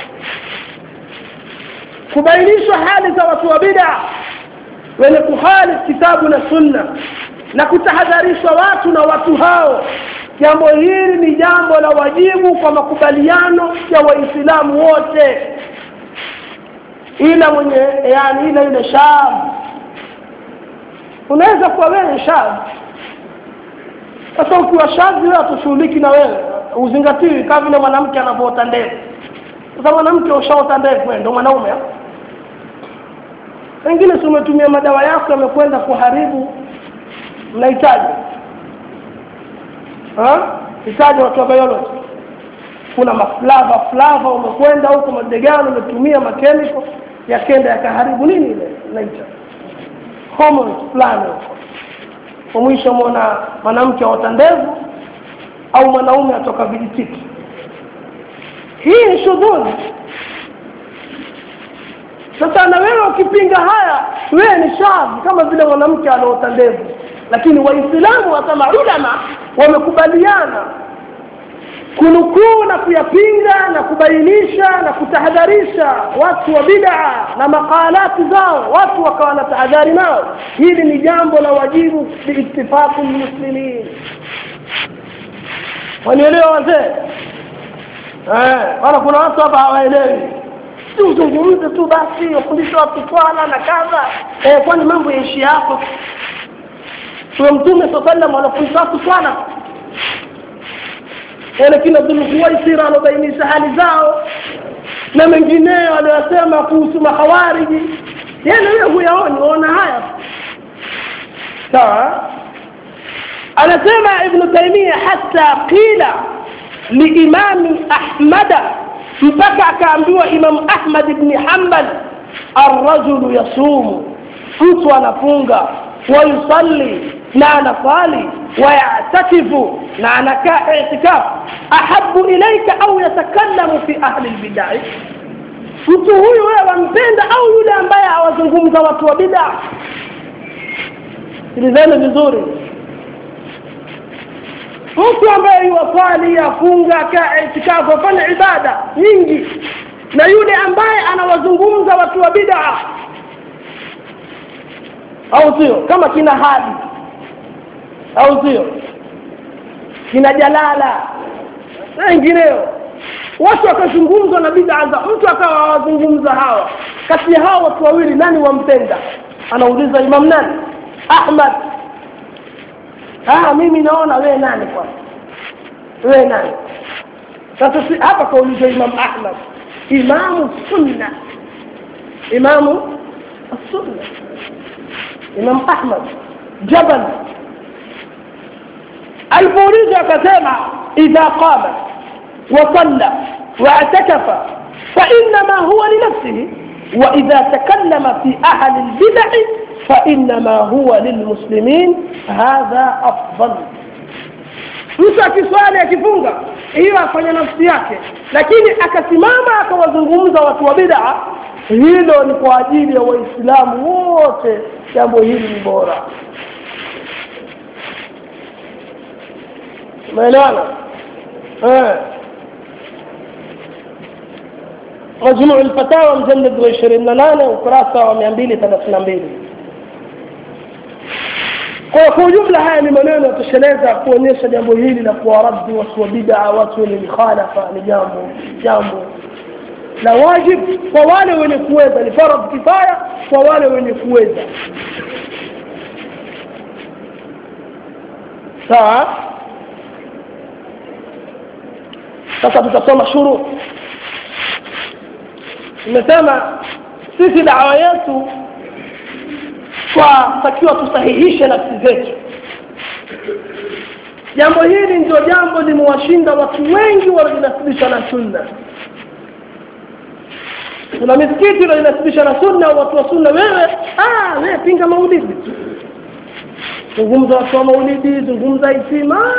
kubainishwa hali za watu wa bida wenye kuhalif kitabu na sunna na kutahadharishwa watu na watu hao jambo hili ni jambo la wajibu kwa makubaliano ya waislamu wote ila mwenye yani ila yule shab unaweza kuwa wewe shab sasa ukiwa shazi wewe hatushughuliki na wewe uzingatiwi kama vile mwanamke anavyoota ndevu sasa mwanamke ushaota ndevu ndo mwanaume wengine si umetumia madawa yako yamekwenda kuharibu mnahitaji hitaji watu wa biology kuna maflava flava umekwenda huko madegano umetumia makemiko yakenda yakaharibu nini ile naita hormones fulani huko kwa mwisho mwona mwanamke aota ndevu au mwanaume atoka vijitiki hii ni shudhuli sasa na wewe ukipinga haya wewe ni shazi kama vile mwanamke anaota ndevu lakini waislamu wasema ulama wamekubaliana kunukuu na kuyapinga na kubainisha na kutahadharisha watu wa bid'a na makalati zao watu wakawa na tahadhari nao hili ni jambo la wajibu biitifaqi lmuslimin wanielewa wazee wala kuna watu hapa hawaelewi si uzungumze tu basi wafundishe watu swala na kadha eh, kwani mambo yaishi hapo tuwe mtume saa salam wanafundisha watu swala lakini abdulkuwaisira anabainisha hali zao na mengineyo aliyosema kuhusu mahawariji yani wewe huyaoni waona haya sawa anasema ibnu taimia hata qila liimami ahmada mpaka akaambiwa imamu ahmad bni hambal arrajulu yasumu mtu anafunga wayusalli na anasali wayatakifu na anakaa itikaf ahabu ilaika au yatakallamu fi ahli lbidai mtu huyu wewe wampenda au yule ambaye awazungumza watu wa bidaa sikilizeni vizuri mtu ambaye yuwasali afunga kaa itikafu afanya ibada nyingi na yule ambaye anawazungumza watu wa bidaa au sio kama kina hadi au sio kina jalala na wengineo watu wakazungumzwa na bidaa za mtu akawa awazungumza hawa kati ya hawa watu wawili nani wampenda anauliza imam nani ahmad ah mimi naona wewe nani kwanza wewe nani sasa si hapa kaulizwa imam ahmad imamu sunna imamu السنه imam ahmad jabal alipoulizwa akasema idha qama وصلى واعتكف فإنما هو لنفسه وإذا تكلم في أهل البدع فإنما هو للمسلمين هذا أفضل mtu akiswali akifunga hiyo afanya nafsi yake lakini akasimama akawazungumza watu wa bid'a hilo ni kwa ajili ya waislamu wote jambo hili ni bora umeelewana eh majmuu lfatawa mjalad wa ishirini na nane ukurasa wa mia mbili thelathini na mbili kwa kwa ujumla haya ni maneno yatosheleza kuonyesha jambo hili la kuwaraddi watu wa bidaa watu wenye mikhalafa ni jambo jambo la wajib kwa wale wenye kuweza ni faradh kifaya kwa wale wenye kuweza sawa sasa tutasoma shurut nimesema sisi dawa yetu twatakiwa tusahihishe nafsi zetu jambo hili ndio jambo limewashinda watu wengi wanaojinasibisha na sunna kuna misikiti inajinasibisha na sunna watu wa sunna wewe ah, wewe pinga maulidi zungumza watu wa maulidi zungumza itima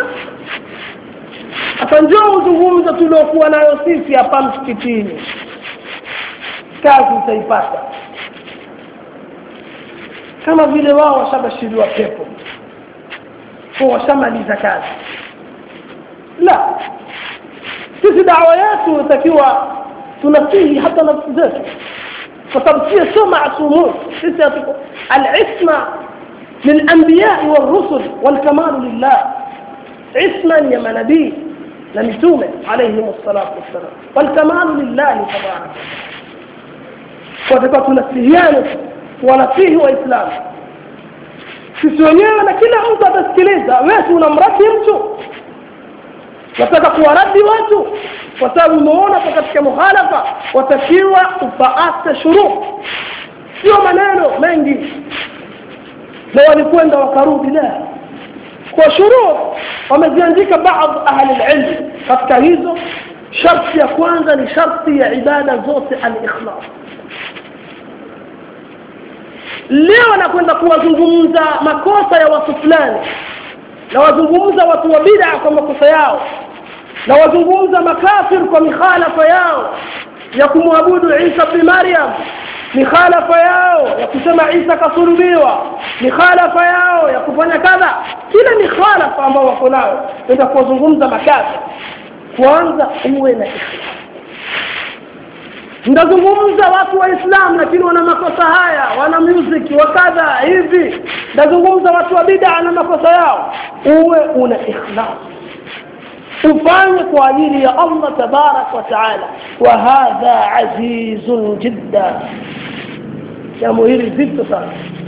hasa njoo uzungumza tuliokuwa nayo sisi hapa msikitini kazi utaipata kama vile wao washabashiriwa pepo kwa washamaliza kazi la sisi dawa yetu inatakiwa tunasihi hata nafsi zetu kwa sababu sio sio maasumun sisi hatuko alisma للأنبياء والرسل والكمال لله عصما يا منبي لمتومة عليهم الصلاة والسلام والكمال لله تبارك وتكون تنسيهيان ونسيه وإسلام sisi wenyewe na kila mtu atasikiliza wewe unamradi mtu nataka kuwaradi watu kwa sababu umeona kwa katika muhalafa watakiwa ufaate shuruu sio maneno mengi na walikwenda wakarudi la kwa shuruu wameziandika baadhi ahli lilmi katika hizo sharti ya kwanza ni sharti ya ibada zote alikhlas leo nakwenda kuwazungumza makosa ya watu fulani na wazungumza watu wa bid'a kwa makosa yao na wazungumza makafir kwa mikhalafa yao ya kumwabudu Isa bin Maryam mikhalafa yao ya kusema Isa kasulubiwa mikhalafa yao ya kufanya kadha kila mikhalafa ambao wako nayo ndio kuwazungumza makafir kwanza uwe na ikhlas ndazungumza watu waislamu lakini wana makosa haya wana music wakadha hivi ndazungumza watu wa bid'a na makosa yao uwe una ikhlas ufanye kwa ajili ya Allah tabarak wa taala wa hadha azizun jidda jambo hili zito sana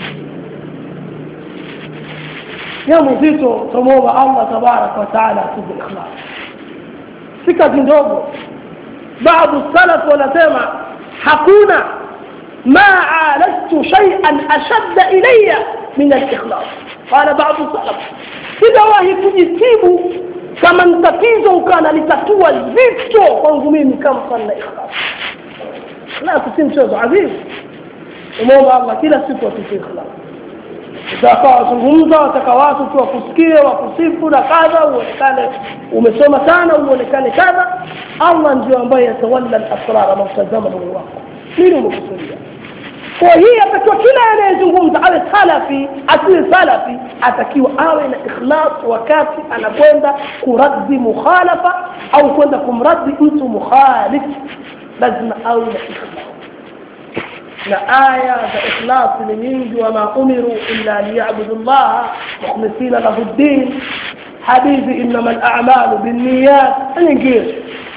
jambo zito tumwomba Allah tabarak wa taala atupe ikhlas si kazi ndogo بعض السلف wanasema hakuna ما عالجت شيئا أشد إلي من الإخلاص قال بعض السلف sijawahi kujitibu kama tatizo ukana litatua zito kwangu mimi kama sana ikhlas ikhlas si mchezo azizi umeomba Allah kila siku atupe ikhlas utakaa wazungumza wataka watu tu wakusikie wakusifu na kadha uonekane umesoma sana uonekane kadha allah ndio ambaye yatawalla lasrar anautazama moyo wako nini umekusudia kwa hii atakiwa kila anayezungumza awe salafi asiwe salafi atakiwa awe na ikhlas wakati anakwenda kuraddi mukhalafa au kwenda kumraddi mtu mukhalif lazima awe na ikhlas na aya za ikhlas ni nyingi wama umiru illa liyabudu llaha mukhlisina lahu ddin hadithi innama lamalu binniyat na nyingine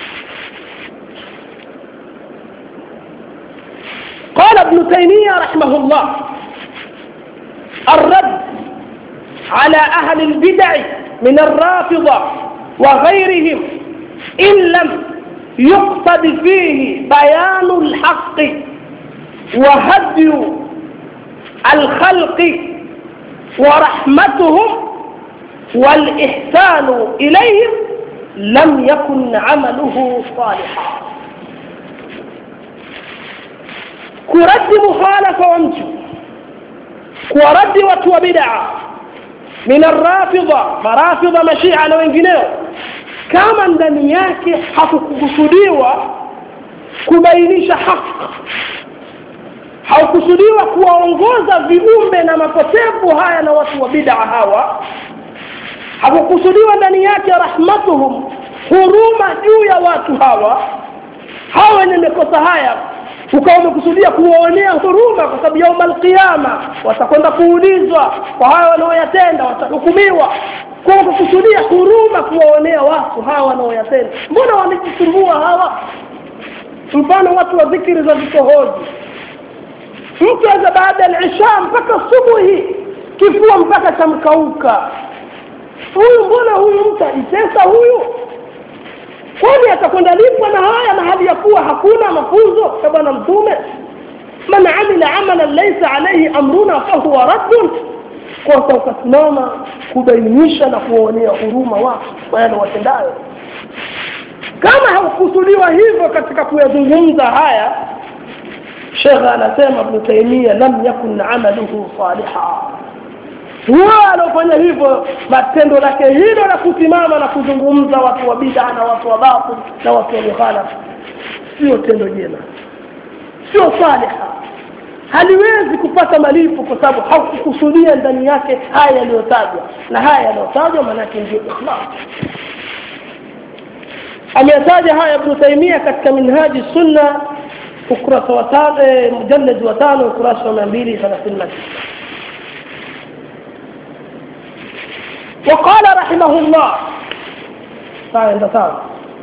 قال ابن تيمية رحمه الله الرد على أهل البدع من الرافضة وغيرهم إن لم يقصد فيه بيان الحق وهدي الخلق ورحمتهم والإحسان إليهم لم يكن عمله صالحا kuradi mukhalafa wa mtu kuwaradi watu wa bid'a min arrafidha marafidha mashia na wengineo kama ndani yake hakukusudiwa kubainisha haki haukusudiwa kuwaongoza viumbe na mapotevu haya na watu wa bid'a hawa hakukusudiwa ndani yake rahmatuhum huruma juu ya watu hawa hawa wenye makosa haya ukawa umekusudia kuwaonea huruma kwa sababu yauma alqiyama watakwenda kuulizwa kwa hayo wanaoyatenda watahukumiwa kwa ukakusudia huruma kuwaonea watu hawa wanaoyatenda mbona wamejisumbua hawa mfano watu wa dhikiri za vikohozi mtu aza baada ya isha mpaka subuhi kifua mpaka chamkauka huyu mbona huyu mtu ajitesa huyu kwani atakwenda lipwa na haya na hali ya kuwa hakuna mafunzo ya bwana mtume man amila amalan laisa alaihi amruna fahuwa raddun kosa ukasimama kubainisha na kuwaonea huruma watu kwa yale watendayo kama haukusudiwa hivyo katika kuyazungumza haya shekhe anasema ibnu taimia lam yakun amaluhu saliha huyo anaofanya hivyo matendo lake hilo la kusimama na kuzungumza watu wa bid'a na watu wa batil na watu wa mukhalafa sio tendo jema sio saliha haliwezi kupata malipo kwa sababu haukukusudia ndani yake haya yaliyotajwa na haya yaliyotajwa maanake ndio ikhlas ameyataja haya ibnu taimia katika minhaji sunna ukurasa wa tano mujallad wa tano ukurasa wa mia mbili thelathini na tisa وقال رحمه الله تعالى تعالى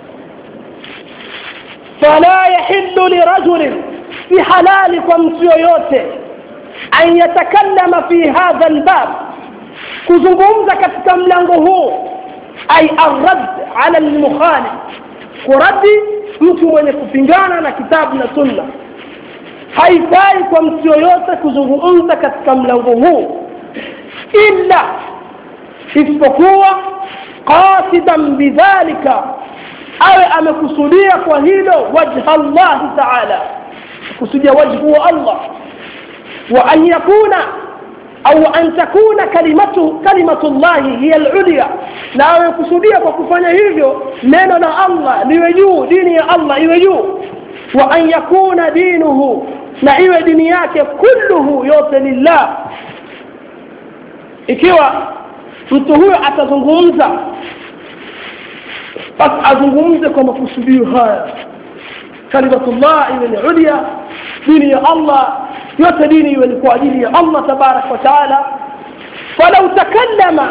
فلا يحل لرجل في حلالكم سيويوته أن يتكلم في هذا الباب kuzungumza katika mlango huu ay arrad ala almukhalif kuradi mtu mwenye kupingana na kitabu na sunna haifai kwa mtu yoyote kuzungumza katika mlango huu illa isipokuwa qasidan bidhalika awe amekusudia kwa hilo wajha llahi taala kusudia wajhu wa allah wa an yakuna au an takuna kalimatu kalimatu llahi hiya lulya na awe kusudia kwa kufanya hivyo neno la allah liwe juu dini ya allah iwe juu wa an yakuna dinuhu na iwe dini yake kulluhu yote lillah ikiwa mtu huyo atazungumza basi azungumze kwa makusudio haya kalimatullah iwe ni ulya dini ya allah yote dini iwe ni kwa ajili ya allah tabarak wa taala falau takallama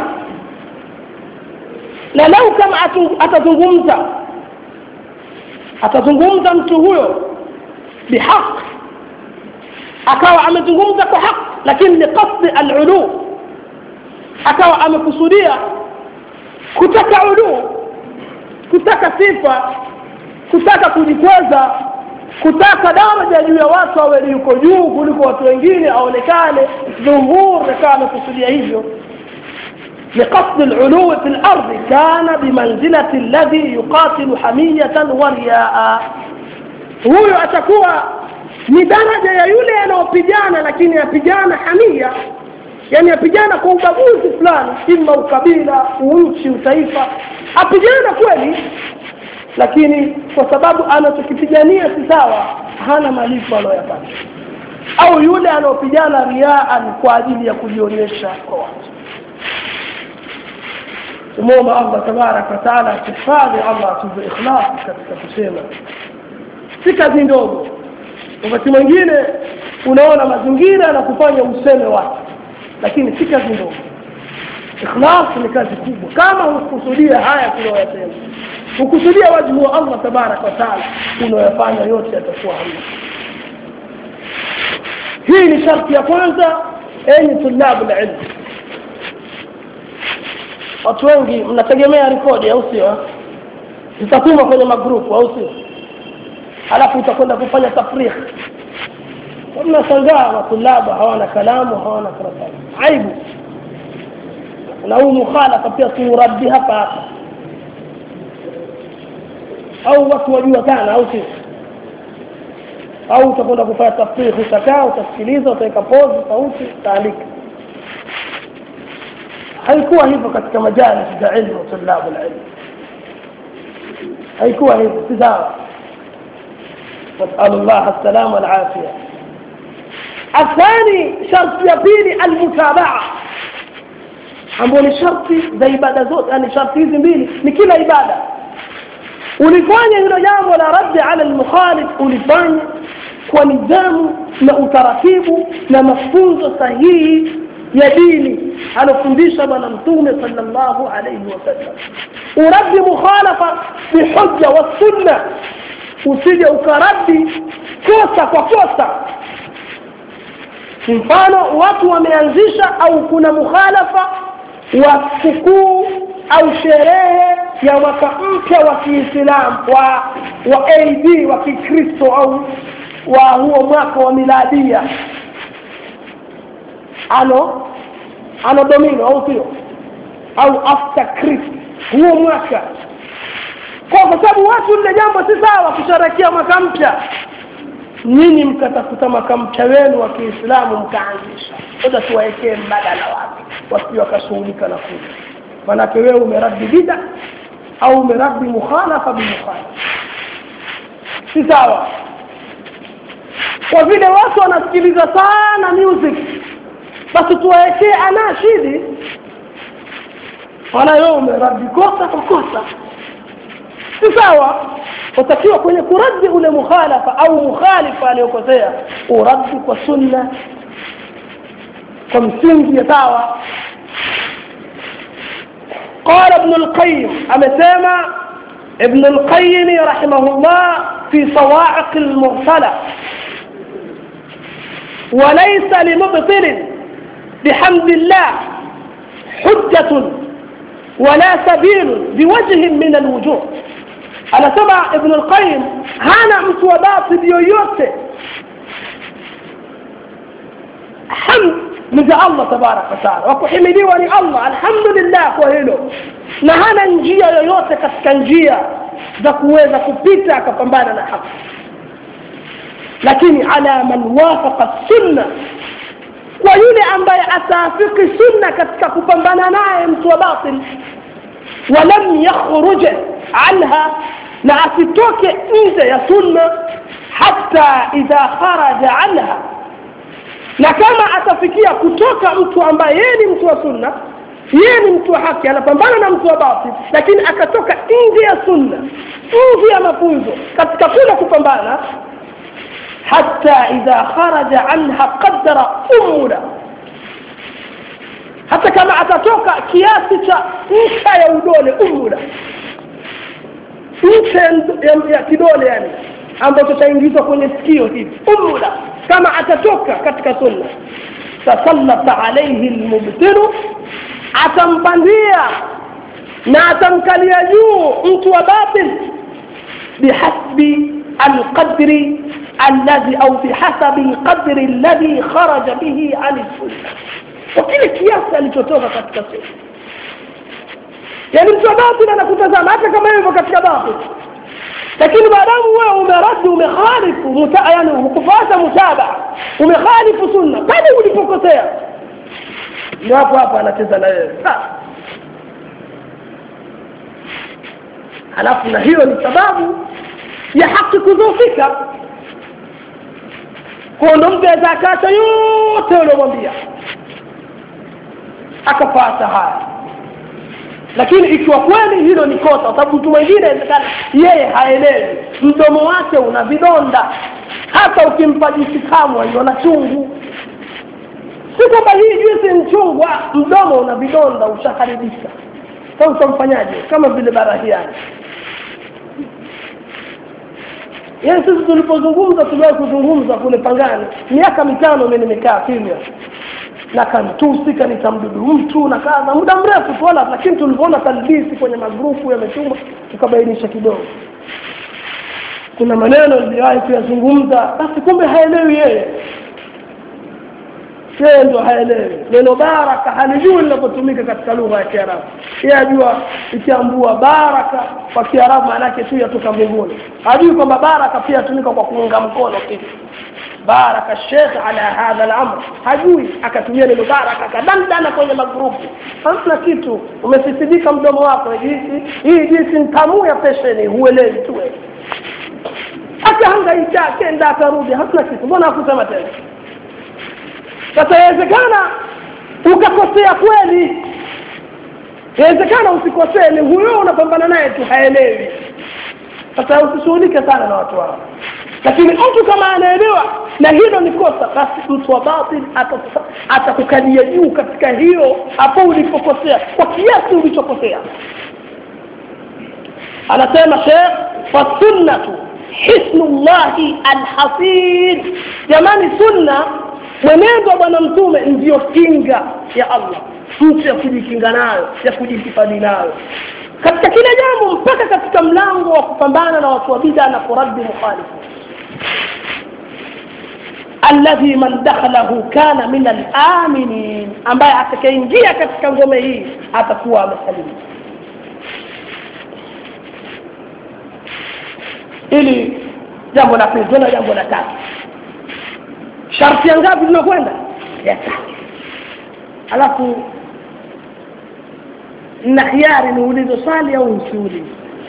na lau kama atazungumza atazungumza mtu huyo bihaq akawa amezungumza kwa haq lakini liqasdi alulu akawa amekusudia kutaka uluu kutaka sifa kutaka kujikweza kutaka daraja juu ya watu awe yuko juu kuliko watu wengine aonekane dhuhur akawa amekusudia hivyo لقصد العلو في الأرض كان بمنزلة الذي يقاتل حمية ورياء huyo atakuwa ni daraja ya yule anayopigana lakini apigana hamia yani apigana kwa ubaguzi fulani ima ukabila unchi utaifa apigana kweli lakini kwa sababu anachokipigania si sawa hana malipo anayoyapata au yule anaopigana riaan kwa ajili ya kujionyesha kwa watu tumwomba allah tabaraka wataala atuhifadhi allah atupe ikhlas katika kusema si kazi ndogo wakati mwingine unaona mazingira na kufanya useme watu lakini si kazi ndogo ikhlas ni kazi kubwa kama hukusudia haya tunayoyasema hukusudia wajhu wa allah tabaraka wataala unayoyafanya yote yatakuwa hamna hii ni sharti ya kwanza enyi tulabu la ilmu watu wengi mnategemea rekodi au sio zitatuma kwenye magrupu au sio halafu utakwenda kufanya tafrikh mnashangaa matulaba hawana kalamu hawana karatasi aibu na huu mukhalafa pia tuuradi hapa hapa au watu wajua sana au sio au utakwenda kufanya tafrikh utakaa utasikiliza utaweka pozi sauti utaandika haikuwa hivyo katika majalis za ilmu tulabu lilmu haikuwa hivyo si sawa نسأل الله السلامة والعافية الثاني شرط يبيني المتابعة ambao ni sharti za ibada zote yani sharti hizi mbili ni kila ibada ulifanya hilo jambo la raddi ala almukhalif ulifanya kwa nidhamu na utaratibu na mafunzo sahihi ya dini alofundisha bwana mtume sallallahu alayhi wasallam uraddi mukhalafa bihujja wa sunna usije ukaraddi kosa kwa kosa mfano watu wameanzisha au kuna mukhalafa wa sikukuu au sherehe ya mwaka mpya wa Kiislamu wa wa AD wa Kikristo au wa huo mwaka wa miladia ano ano domino au sio au after Christ huo mwaka kwa sababu watu lile jambo si sawa kusherehekea mwaka mpya nyinyi mkatafuta mwaka mpya wenu wa Kiislamu mkaanzisha sasa tuwaekee mbadala wapi wasije wakashughulika na kule manake wewe umeradi bida au umeradi mukhalafa bimukhalafa si sawa kwa vile watu wanasikiliza sana music basi tuwaekee anashidi wala wewe umeradi kosa kwa kosa si sawa utakiwa kwenye kuradi ule mukhalafa au mukhalifa aliyokosea uradi kwa sunna kwa msingi ya sawa قال ابن القيم أمسامة ابن القيم رحمه الله في صواعق المرسلة وليس لمبطل بحمد الله حجة ولا سبيل بوجه من الوجوه أنا سمع ابن القيم هانا متوبات بيويوته حمد من الله تبارك وتعالى وكحمديwa ni Allah alhamdulillah kwa hilo na hana njia yoyote katika njia za kuweza kupita akapambana na haki lakini ala man wafaqa sunna kwa yule ambaye ataafiki sunna katika kupambana naye mtu wa batil walam yakhruj anha na asitoke nje ya sunna hata idha kharaja anha na kama atafikia kutoka mtu ambaye yeye ni mtu wa sunna yeye ni mtu wa haki anapambana na mtu wa batil lakini akatoka nje ya sunna nje ya mafunzo katika kule kupambana hata idha kharaja anha qadara umula hata kama atatoka kiasi cha ncha ya udole umula ncha ya, ya kidole yani ambacho chaingizwa kwenye sikio hivi umula kama atatoka katika sunna tasallata alayhi almubtilu atampandia na atamkalia juu mtu wa batil bihasbi alqadri alladhi au bihasabi alqadri alladhi kharaja bihi an sunna kwa kile kiasi alichotoka katika sunna yani mtu wa batil anakutazama hata kama yuko katika batil lakini maadamu wewe umeradi umekhalifu muta, yani hukufuata mutabaa umekhalifu sunna pale ulipokosea ndio hapo hapo anacheza na wewe halafu na hiyo ni sababu ya haki kudhoofika kwa ndo mtu aweza akaacha yote uliomwambia akapata haya lakini ikiwa kweli hilo ni kosa kwa sababu mtu mwingine inawezekana yeye haelewi mdomo wake una vidonda hata ukimpa juisi kamwa iona chungu si kwamba hii juisi ni chungu mdomo una vidonda ushaharibika sasa utamfanyaje kama vile barahiani yaani sisi tulipozungumza tuliwahi kuzungumza kule pangani miaka mitano mi nimekaa kimya na kantusi kanitamdudu mtu na kadha muda mrefu tu wala lakini tulivyoona talbisi kwenye magrupu yametumwa tukabainisha kidogo kuna maneno niliwahi kuyazungumza basi kumbe haelewi yeye yeye ndio haelewi neno baraka halijui linapotumika katika lugha ya kiarabu yeye ajua ikiambua baraka kwa kiarabu maanake tu yatoka mbinguni hajui kwamba baraka pia yatumika kwa kuunga mkono kitu baraka shekh ala hadha al-amr hajui akatumia neno baraka akadandana kwenye magrupu hamna kitu umesisidika mdomo wako jinsi hii jinsi ntamu ya pesheni huelewi tu wewe akahangaika akenda akarudi hamna kitu mbona hakusema tena sasa yawezekana ukakosea kweli yawezekana usikosee ni huyo unapambana naye tu haelewi sasa usishughulike sana na watu wao lakini mtu kama anaelewa na hilo ni kosa basi mtu wa batil atakukalia juu katika hiyo hapo ulipokosea kwa kiasi ulichokosea anasema shekh fasunnatu hisnullahi alhafidh jamani sunna mwenendo wa bwana mtume ndiyo kinga ya allah mtu ya kujikinga nayo ya kujihifadhi nayo katika kila jambo mpaka katika mlango wa kupambana na watu wa bida na kuraddi mukhalifu alladhi man dakhalahu kana min alaminin ambaye atakayeingia katika ngome hii atakuwa amesalimu ili jambo la pili tena jambo la tatu sharti ya ngapi tunakwenda ya tatu alafu na hiari niulize swali au nsiulize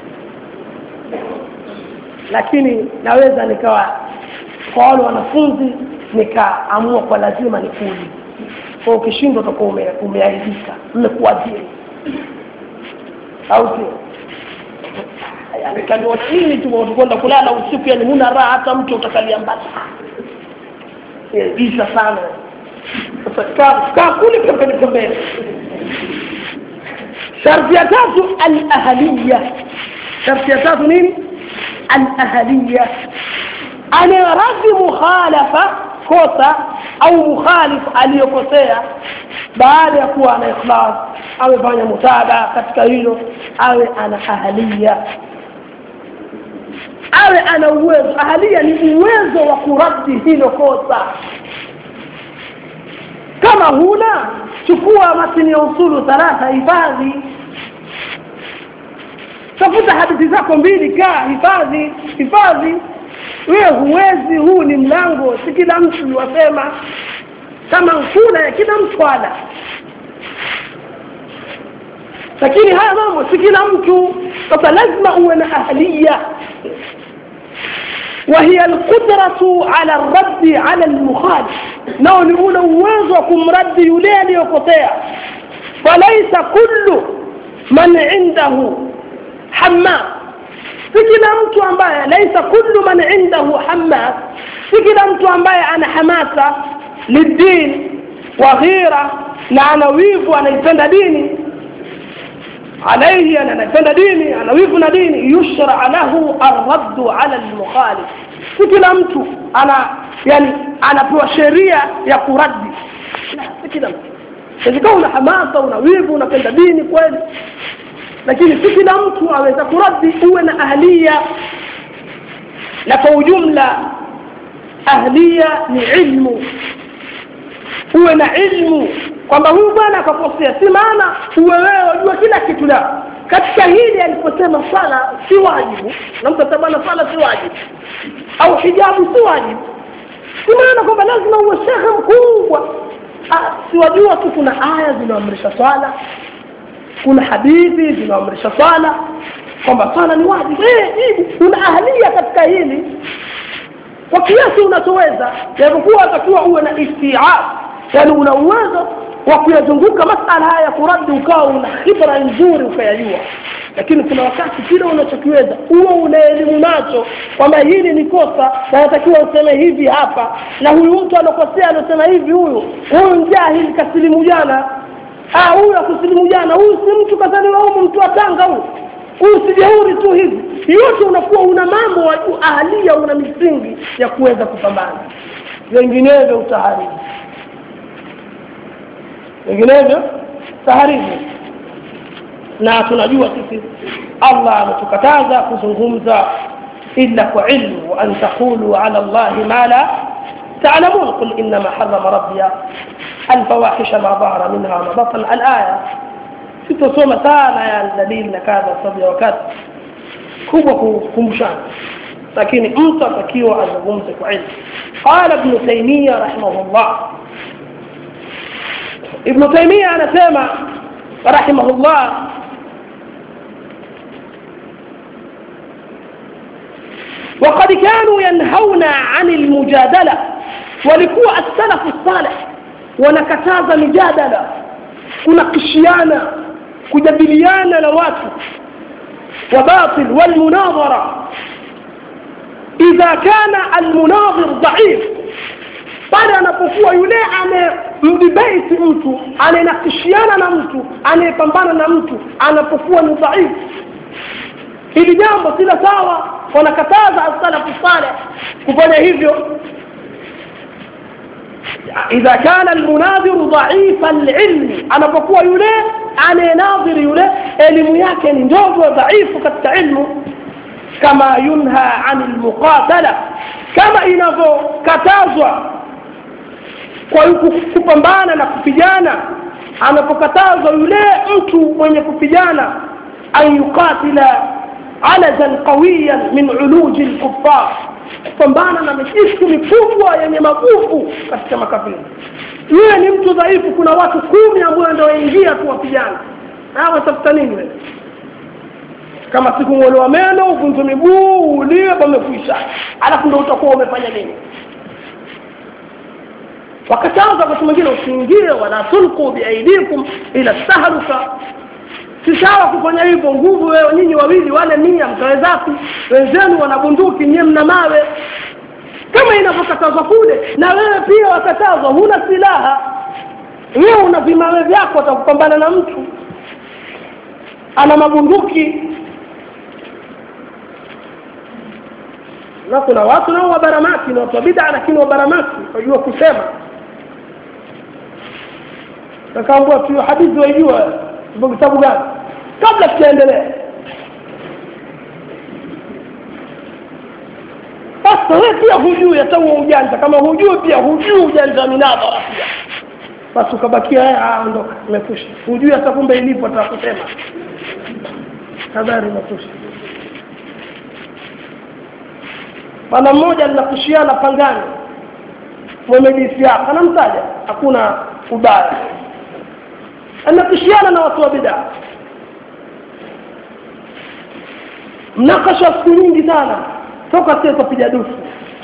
lakini naweza nikawa kwa wale wanafunzi nikaamua kwa lazima nikuulize kwa ukishindwa utakuwa ume, umeaibika mmekuadhiri au sio kaliwa nini tu utakwenda kulala usiku yani huna raha hata mtu utakalia mbali isa sana sasa kaa kule pembeni pembeni sharti ya tatu alahaliya sharti ya tatu nini alahaliya anayeradhi mukhalafa kosa au mukhalif aliyokosea baada ya kuwa ana ikhlas amefanya mutabaa katika hilo awe ana ahalia awe ana uwezo ahalia ni uwezo wa kuraddi hilo kosa kama huna chukua matini ya usulu thalatha hifadhi tafuta hadithi zako mbili kaa hifadhi hifadhi wewe huwezi huu ni mlango si kila mtu wasema kama nkula ya kila mtu ala lakini haya mambo si kila mtu sasa lazima uwe na ahliya وهي القدرة على الرد على المخالف نو نقول uwezo wa kumradi yule aliyopotea فليس كل من عنده حمام si kila mtu ambaye laisa kullu man indahu hamas si kila mtu ambaye ana hamasa lidin wa ghira na ana wivu anaipenda dini عليه أن نفند ديني أنا ويفنا ديني يشرع له الرد على المخالف كلا mtu ana yani anapewa sheria ya kuradi la si kila mtu ingawa una hamasa una wivu unapenda dini kweli lakini si kila mtu aweza kuradi uwe na ahlia na kwa ujumla ahlia ni ilmu uwe na ilmu kwamba huyu bwana akakosea si maana uwe wewe wajua kila kitu la katika hili aliposema swala si wajibu na mtu atabana swala si wajibu au hijabu si wajibu si maana kwamba lazima uwe shekhe mkubwa siwajua tu kuna aya zinaamrisha swala kuna hadithi zinaamrisha swala kwamba swala ni wajibu eh, una ahlia katika hili kwa kiasi unachoweza japokuwa atakiwa uwe na istiab yani una uwezo wa kuyazunguka masala haya ya kuradi ukawa una khibra nzuri ukayajua lakini kuna wakati kile unachokiweza huo una elimu nacho kwamba hili ni kosa na natakiwa useme hivi hapa na huyu mtu alokosea alosema hivi huyu huyu mjahili kasilimu jana ah huyu akusilimu jana huyu si mtu kazaliwa humu mtu wa tanga huyu huyu si jeuri tu hivi yote unakuwa una mambo wa ahalia una misingi ya kuweza kupambana vinginevyo utaharibu vinginevyo taharibu na tunajua sisi allah ametukataza kuzungumza illa kwa ilmu wa an taqulu ala allahi ma la تعلمون قل إنما حرم ربي الفواحش ما ظهر منها وما بطن الآية sitasoma sana ya dalili na kadha sababu ya wakati kubwa kukumbushana lakini mtu atakiwa azungumze kwa ilmu qala ibn taymiya rahimahullah ibn taymiya anasema rahimahullah وقد كانوا ينهون عن المجادلة ولكوا السلف الصالح ونكتاز مجادلة kunakishiana kujadiliana na watu wabatil walmunadhara idha kana almunadhir dhaif pale anapokuwa yule anayemdibeti mtu anayenakishiana na mtu anayepambana na mtu anapokuwa ni dhaifu hili jambo sila sawa wanakataza asalafu saleh kufanya hivyo idha kana almunadhiru dhaifa lilmi anapokuwa yule anayenadhiri yule elimu yake ni ndogo dhaifu katika ilmu kama yunha ani lmuqatala kama inavyokatazwa kwa kupambana na kupigana anapokatazwa yule mtu mwenye kupigana an yuqatila alazan qawiyan min uluji lkuffar kupambana na mijitu mikubwa yenye maguvu katika makafiri yule ni mtu dhaifu kuna watu kumi ambao ndio waingia tu wapigana hawa tafuta nini wewe kama sikung'olewa meno uvunjwe miguu uliwe pamekwisha alafu ndo utakuwa umefanya nini wakataza wakati mwingine usiingie wala tulqu biaidikum ila tahluka si sawa kufanya hivyo nguvu wewe nyinyi wawili wale mia mkawezapi wenzenu wana bunduki nyie mna mawe kama inavyokatazwa kule na wewe pia wakatazwa huna silaha wewe una vimawe vyako watakupambana na mtu ana mabunduki na kuna watu nao wabaramaki na watu wa bid'a lakini wabaramaki wajua kusema nakaambua tu hadithi waijua vitabu gani kabla tujaendelea sasa wewe pia hujui hata huo ujanja kama hujui pia hujui ujanja minadhara pia basi ukabakia ondoka imekwisha hujui hata kumbe ilipo atakusema habari imekwisha bwana mmoja linakushiana pangani mwemedisi yako anamtaja hakuna ubaya anakushiana na watu wa bidaa mnakasha siku nyingi sana toka sisi tutapiga dufu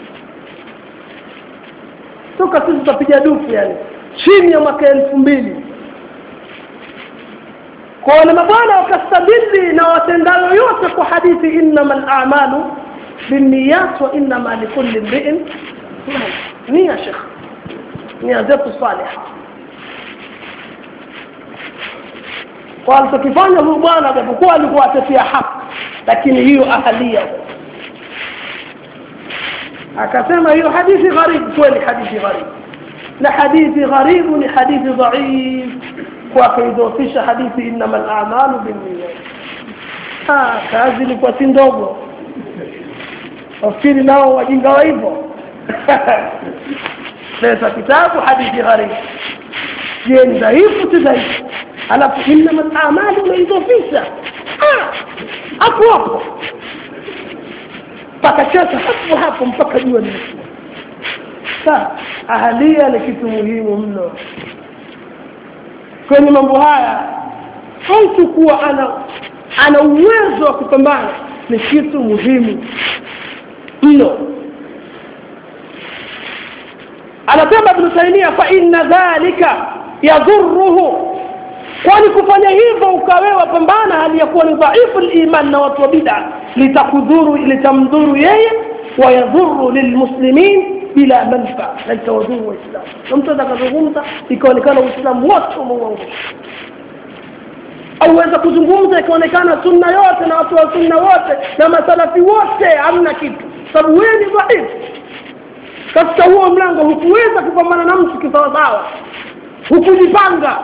toka sisi tutapiga dufu yani chini ya mwaka elfu mbili kwa wale mabwana wakastabili na watendayo yote kwa hadithi innama lamalu binniyat wa innama likulli mriin nia shekh nia zetu saliha kwa alichokifanya huyu bwana japokuwa alikuwa atetea haki lakini hiyo ahalia akasema hiyo hadithi gharibu kweli hadithi gharibu na hadithi gharibu ni hadithi dhaif kwa kuidhofisha hadithi innama lamalu binniyat kazi ilikuwa si ndogo wafikiri nao wajinga wa hivyo leta kitabu hadithi gharibu je ni dhaifu si dhaifu alafu innama lamalu unaidhofisha hapo hapo pakachata hapo hapo mpaka jua limekuwa sa ahalia ni kitu muhimu mno kwenye mambo haya mtu kuwa ana ana uwezo wa kupambana ni kitu muhimu mno anasema ibnu taimia fa inna dhalika yadhuruhu kwani kufanya hivyo ukawewa pambana hali ya kuwa ni dhaifu liman na watu wa bida litakudhuru litamdhuru yeye wayadhuru lilmuslimin bila manfaa na litawadhuru waislamu na mtu atakazungumza ikaonekana uislamu wote umeuangusha auweza kuzungumza ikaonekana sunna yote na watu wa sunna wote na masalafi wote hamna kitu sababu wewe ni dhaifu katika huo mlango hukuweza kupambana na mtu kisawasawa hukujipanga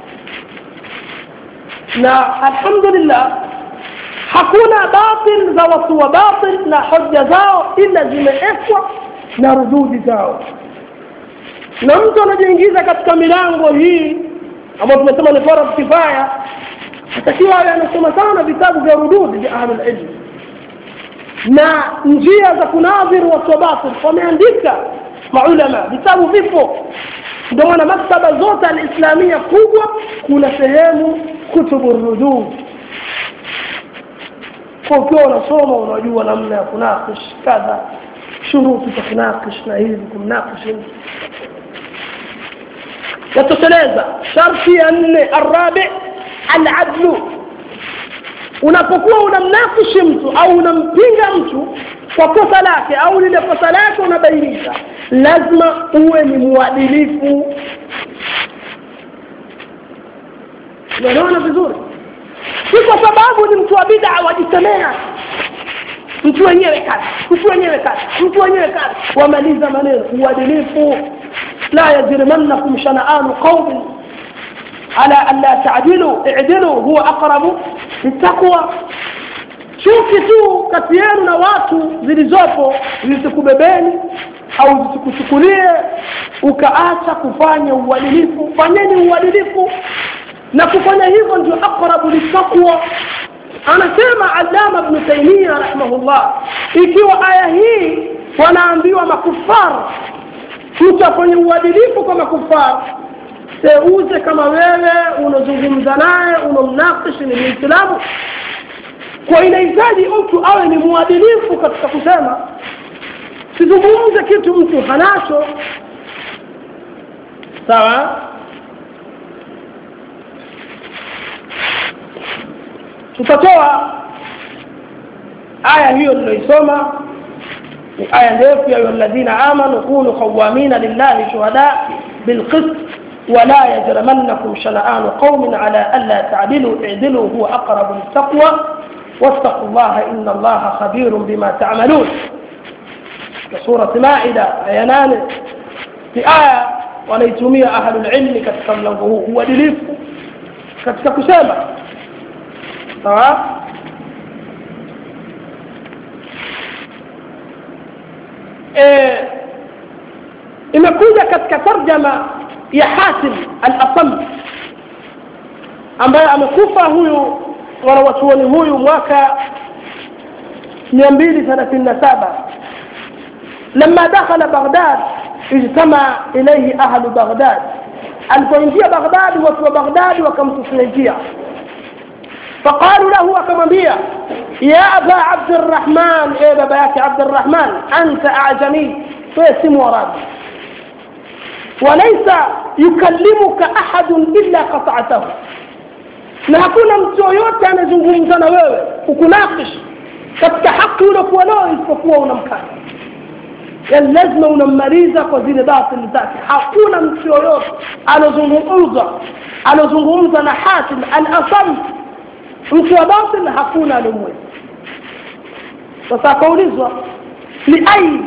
na alhamdulillah hakuna batil za watu wa batil na hoja zao ila zimeekwa na rududi zao na mtu anajiingiza katika milango hii ambayo tumesema ni farad kifaya atakiwa awe anasoma sana vitabu vya rududi vya ahlulilmi na njia za kunadhiru watu wa batil wameandika maulama vitabu vipo ndio maana maktaba zote alislamia kubwa kuna sehemu kutubu rudud kwa ukiwa unasoma unajua namna ya kunakish kadha shuruti za kunakish na hivi kumnakish hivi yatosheleza sharti ya nne arabi aladlu unapokuwa unamnakishi mtu au unampinga mtu kwa kosa lake au lile kosa lake unabainisha lazima uwe ni mwadilifu unaona vizuri si kwa sababu ni mtu wa bid'a wajisemea mtu wenyewe kazi mtu wenyewe kazi mtu wenyewe kazi wamaliza maneno uadilifu la yajrimannakum shana'anu qaumin ala an la ta'dilu i'dilu huwa aqrabu littaqwa chuki tu kati yenu na watu zilizopo zisikubebeni au zisikuchukulie ukaacha kufanya uadilifu fanyeni uadilifu na kufanya hivyo ndio aqrabu littaqwa anasema allama ibn taimia rahimahullah ikiwa aya hii wanaambiwa makufar mtu afanye uadilifu kwa makufar seuze kama wewe unazungumza naye unamnakishi ni muislamu kwa inahitaji mtu awe ni mwadilifu katika kusema sizungumze kitu mtu hanacho sawa tutatoa aya hiyo niloisoma ni aya ndefu ya alladhina amanu kunu qawamina lillahi shuhada bilqist ولا يجرمنكم شنآن قوم على ألا تعدلوا اعدلوا هو أقرب للتقوى واتقوا الله إن الله خبير بما تعملون كسورة مائدة آيانان في آية وليتمية أهل العلم كتكلم هو دليف كتكسامة sawa e, imekuja katika tarjama ya hatim al-asam ambaye amekufa huyu wanawachuoni huyu mwaka mia mbili thelathini na saba لما دخل بغداد اجتمع إليه أهل بغداد alipoingia baghdadi watu wa baghdadi wakamtusinijia فقالوا له وكمبيا يا أبا عبد الرحمن إيه باباك عبد الرحمن أنت أعجمي فيسم ورابي وليس يكلمك أحد إلا قطعته na hakuna mtu yoyote anazungumza na wewe ukunakish katika haki uliokuwa nao isipokuwa unamkata yani lazima unammaliza kwa zile batili zake hakuna mtu yoyote anazungumza anazungumza na hatim al asam mtu wa batil hakuna alimweza sasa akaulizwa liai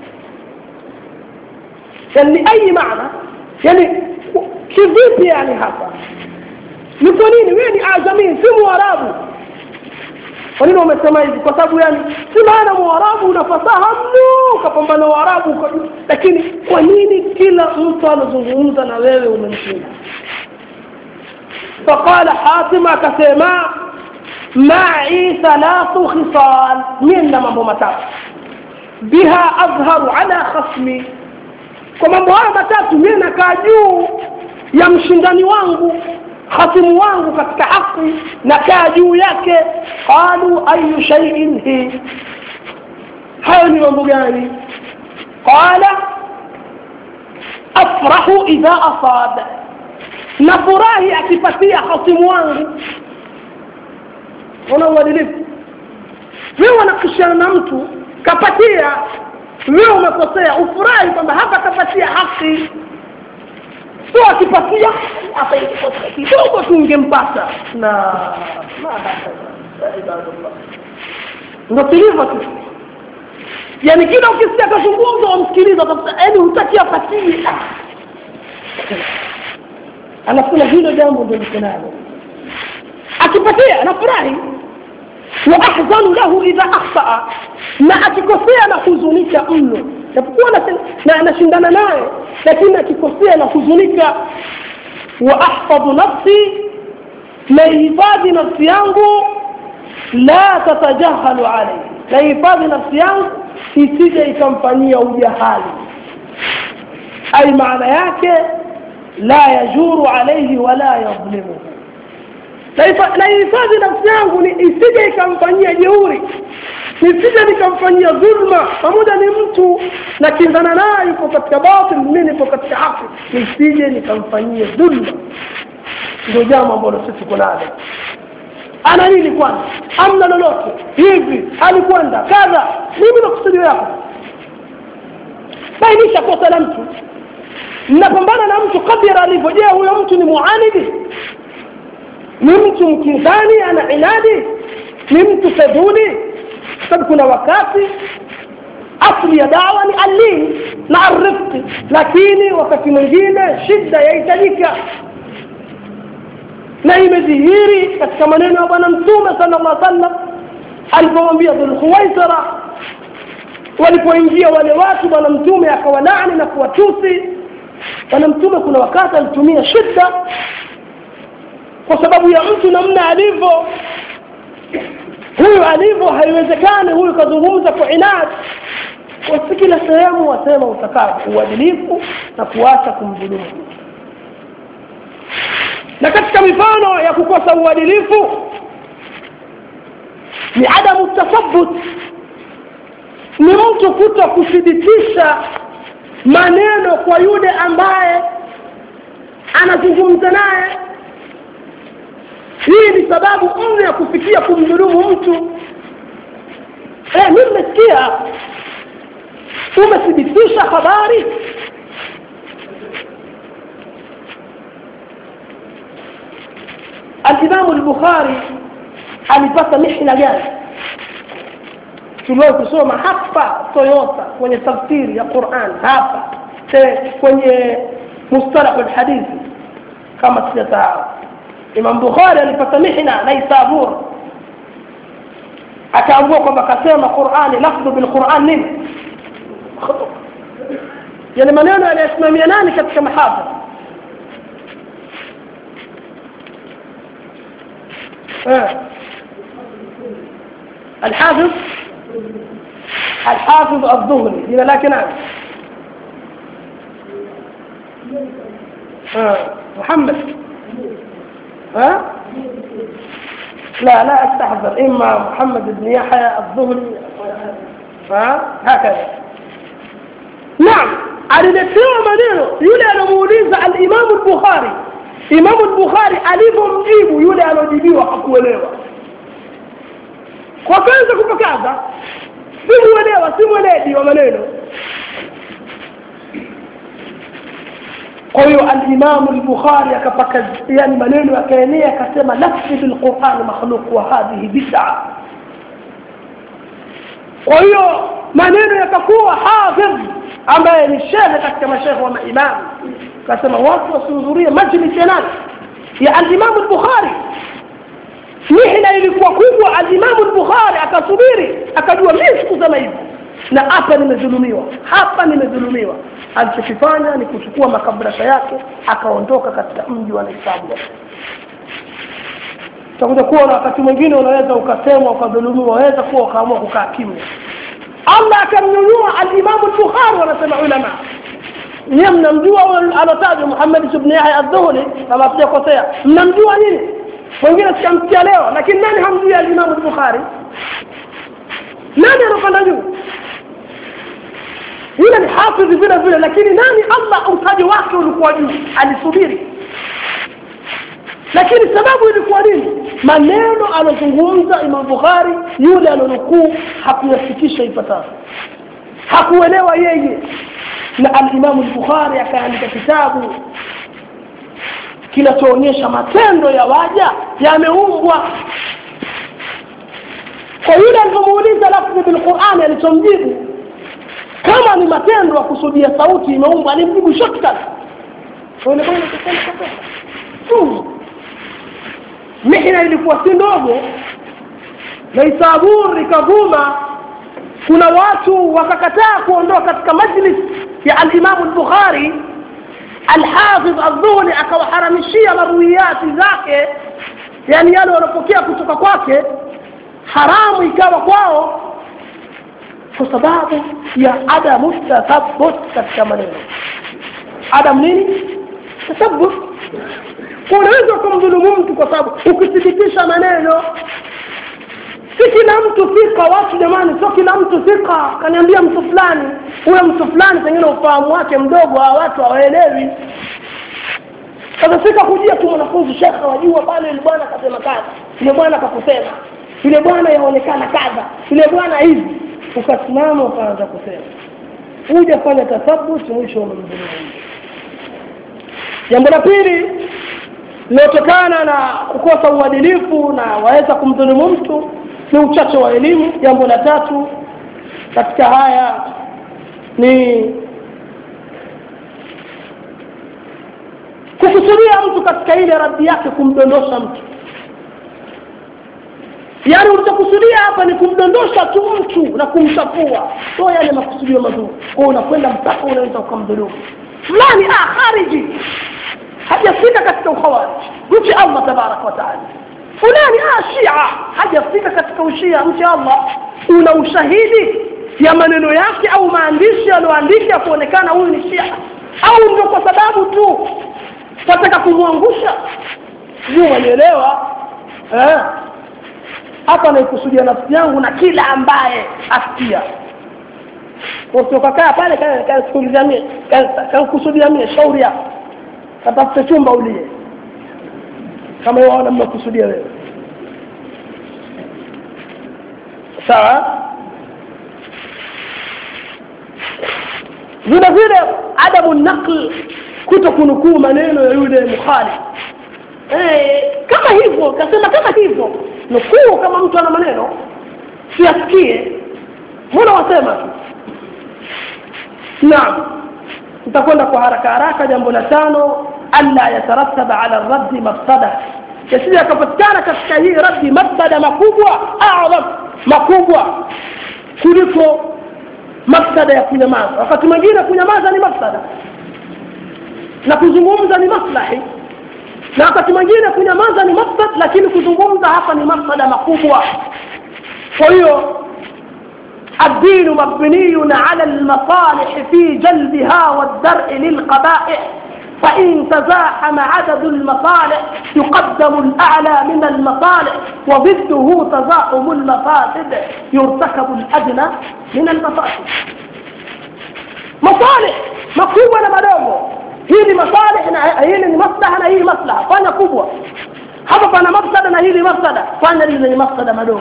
yani liai maana yani kivipi yani hapa ni kwa nini wewe ni ajamii si mwarabu kwa nini wamesema hivi kwa sababu yani si maana mwarabu una fasaha mno ukapambana waarabu lakini kwa nini kila mtu anazungumza na wewe umemshinda فقال حاتم akasema معي ثلاث خصال من mambo matatu biha azharu ala khasmi kwa mambo haya matatu mimi nakaa juu ya mshindani wangu khasimu wangu katika haki nakaa juu yake qalu ayu shay'in hi hayo ni mambo gani qala afrahu idha asaba nafurahi akipatia hasimu wangu una uadilifu wewe unakishana na mtu kapatia wewe umekosea ufurahi kwamba hapa kapatia haki sio akipatia hapa kidogo tu ungempata na ndo tulivyo tu yani kila ukisikia kazungumza wamsikiliza yaani hutaki apatie anasema hilo jambo ndio liko nalo akipatia anafurahi wa ahzanu lahu idha akhtaa na akikosea na huzunika mno japokuwa na anashindana naye lakini akikosea na huzunika wa ahfadhu nafsi naihifadhi nafsi yangu la tatajahalu alayhi naihifadhi nafsi yangu isije ikamfanyia ujahali ai maana yake la yajuru alayhi wala yadhlimuhu naihifadhi nafsi yangu ni isije ikamfanyia jeuri nisije nikamfanyia dhulma pamoja ni mtu na kinzana naye yuko katika batil mimi nipo katika haki nisije nikamfanyia dhulma ndio jambo ambalo sisi tuko nalo ana nini kwanza amna lolote hivi alikwenda kadha mimi makusudio yako bainisha kosa la mtu mnapambana na mtu kadira alivyo je huyo mtu ni muanidi ni mtu mkinzani ana inadi ni mtu fedhuli sababu kuna wakati asli ya dawa ni allin na arifqi lakini wakati mwingine shida yahitajika na imedhihiri katika maneno ya bwana mtume sala llah sallam alipomwambia dhulkhuwaisara walipoingia wale watu bwana mtume akawalaani na kuwatusi bwana mtume kuna wakati alitumia shida kwa sababu ya mtu namna alivyo huyu alivyo haiwezekani huyu kazungumza kwa inadi wasi kila sehemu wasema utakavyo uadilifu na kuacha kumdhulumu na katika mifano ya kukosa uadilifu ni adamu tathabut ni mtu kuto kuthibitisha maneno kwa yule ambaye anazungumza naye hii ni sababu mno ya kufikia kumdhulumu mtu eh, mi mmesikia umethibitisha habari alimamu lbukhari alipata mihna gani tuliwahi kusoma hapa toyota kwenye tafsiri ya quran hapa kwenye mustalahu lhadithi kama sijasahau imam bukhari alipata mihna naisabur akaambua kwamba akasema qurani lafdhu bilquran nini yani maneno yanayosimamia nani katika mahafidh الحافظ الحافظ الظهري هنا لكن نعم محمد ها لا لا استحضر اما محمد بن يحيى الظهري ها هكذا نعم aliletewa maneno yule anamuuliza alimamu lbukhari imamu lbukhari alivyomjibu yule anaojibiwa hakuelewa kwa kwanza kupakaza simuelewa si mweledi wa maneno kwa hiyo alimamu lbukhari akapaka yani maneno yakaenea akasema lafzi bilqurani makhluq wa hadhihi bid'a kwa hiyo maneno yakakuwa hafidh ambaye ni shehe katika mashekhe wa maimamu akasema watu wasihudhurie majlis ya nani ya alimamu lbukhari mihna ilikuwa kubwa alimamu lbukhari akasubiri akajua mi sikusema hivi na hapa nimedhulumiwa hapa nimedhulumiwa alichokifanya ni kuchukua makabrasha yake akaondoka katika mji wa naisabu utakuja kuwa na wakati mwingine unaweza ukasemwa ukadhulumiwa waweza kuwa ukaamua kukaa kimya allah akamnyanyua alimamu lbukhari wanasema ulama niye mnamjua alotajwa muhammad ibn yahya adhuhuli kama sijakosea mnamjua nini wengine sikamsikia leo lakini nani hamjui alimamu lbukhari nani anapanda juu yule ni hafidhi vile vile lakini nani allah utaji wake ulikuwa juu alisubiri lakini sababu ilikuwa nini maneno alozungumza imam bukhari yule alonukuu hakuyafikisha ipasavyo hakuelewa yeye na alimamu lbukhari akaandika kitabu kinachoonyesha matendo ya waja yameumbwa kwa yule alivyomuuliza lafzi bilqurani alichomjibu kama ni matendo ya kusudia sauti imeumbwa alimjibu shortcut mihna ilikuwa si ndogo na isabur ikavuma kuna watu wakakataa kuondoka katika majlis ya alimamu lbukhari alhafidh aldhuhli akawaharamishia maruiyati zake yani yale wanapokea kutoka kwake haramu ikawa kwao kwa sababu ya adamu tathabut katika maneno adam nini tathabut unaweza kumdhulumu mtu kwa sababu ukithibitisha maneno si kila mtu thika watu jamani sio kila mtu thika kaniambia mtu fulani huyo mtu fulani pengine ufahamu wake mdogo hawa watu hawaelewi sasa sika kujia tu mwanafunzi shekhe wajua pale yule bwana akasema kadha yule bwana akakusema yule bwana yaonekana kadha yule bwana hivi ukasimama ukaanza kusema huja fanya tathabuti mwisho umemdhulumu jambo la pili linalotokana na kukosa uadilifu na waweza kumdhulumu mtu ni uchache wa elimu jambo la tatu katika haya ni kukusudia mtu katika ile raddi yake kumdondosha mtu yaani ulichokusudia hapa ni kumdondosha tu mtu na kumchafua so yale makusudio mazuri kwa unakwenda mpaka unaweza ukamdhulumu fulani ah khariji hajafika katika ukhawarij mche allah tabaraka wataala fulani ah shia hajafika katika ushia mche allah una ushahidi ya maneno yake au maandishi aliyoandika kuonekana huyu ni shia au ndio kwa sababu tu wataka kumwangusha sijui wanielewa eh? hapa naikusudia nafsi yangu na kila ambaye asikia usiokakaa pale kankusudia mie kankusudia mie shauri yako katafute chumba ulie kama waona mmekusudia wewe sawa vile vile adamu naql kuto kunukuu maneno ya yule mukhalif eh, kama hivyo kasema kama hivyo nukuu kama mtu ana maneno siasikie mbona wasema tu naam tutakwenda kwa haraka haraka jambo la tano alla yatarataba ala raddi mafsada yasije akapatikana katika hii raddi mafsada makubwa adham makubwa kuliko mafsada ya kunyamaza wakati mwingine kunyamaza ni mafsada na kuzungumza ni maslahi na wakati mwingine kunyamaza ni mafsad lakini kuzungumza hapa ni mafsada makubwa kwa hiyo الدين مبني على المصالح في جلبها والدرء للقبائح فإن تزاحم عدد المصالح يقدم الأعلى من المصالح وضده تزاحم المفاسد يرتكب الأدنى من المفاسد مصالح مكتوبة لمدومه hii ni masalih na hili ni maslaha na hii maslaha fanya kubwa hapa pana mafsada na hili mafsada fanya lile lenye mafsada madogo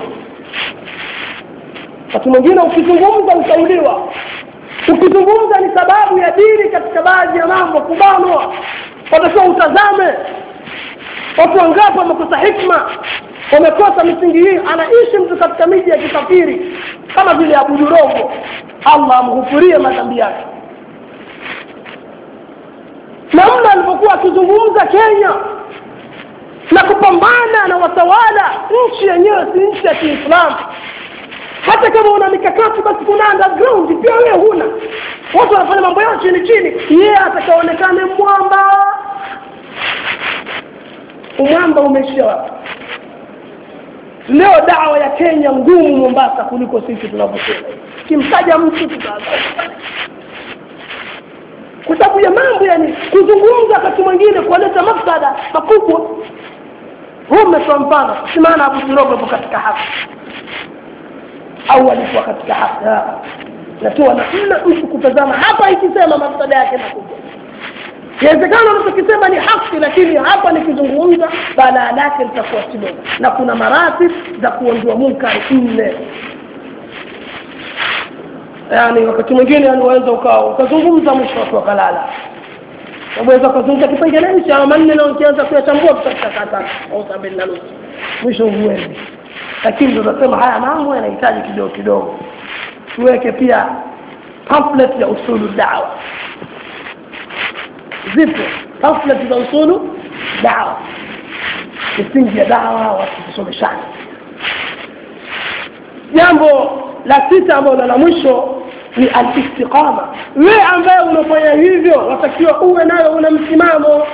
wakati mwingine ukizungumza usauliwa ukizungumza ni sababu ya dini katika baadhi ya mambo kubanwa watakiwa utazame watu wangapi wamekosa hikma wamekosa misingi hii anaishi mtu katika miji ya kikafiri kama vile abudurogo allah amghufurie madhambi yake namna alivyokuwa akizungumza kenya na kupambana na watawala nchi yenyewe si nchi ya kiislamu hata kama una mikakati basi kuna underground pia wewe huna watu wanafanya mambo yao chini chini yeye atakaonekane mwamba umwamba umeishia wapi leo dawa ya kenya ngumu mombasa kuliko sisi tunavyosema kimtaja mtu tutaanza kwa sababu ya mambo yani kuzungumza wakati mwingine kualeta mafsada makubwa huu umetoa mfano si maana abu kirogo ipo katika haki au alikuwa katika haki natoa namna mtu kutazama hapa ikisema mafsada yake makubwa inawezekana unachokisema ni haki lakini hapa nikizungumza balaa lake litakuwa kidogo na kuna maratib za kuondoa munkari nne yani wakati mwingine yani waweza ukawa ukazungumza mwisho watu wakalala waweza ukazungumza kipengele hichi ama manne na ukianza kuyachambua tutachakata au sabini na nusu mwisho huendi lakini ndo nasema haya mambo yanahitaji kidogo kidogo tuweke pia pamphlet ya usulu dawa zipo pamphlet za usulu dawa misingi ya dawa watu kusomeshana jambo la sita ambalo la mwisho ni alistiqama wewe ambaye unafanya hivyo watakiwa uwe nayo una msimamo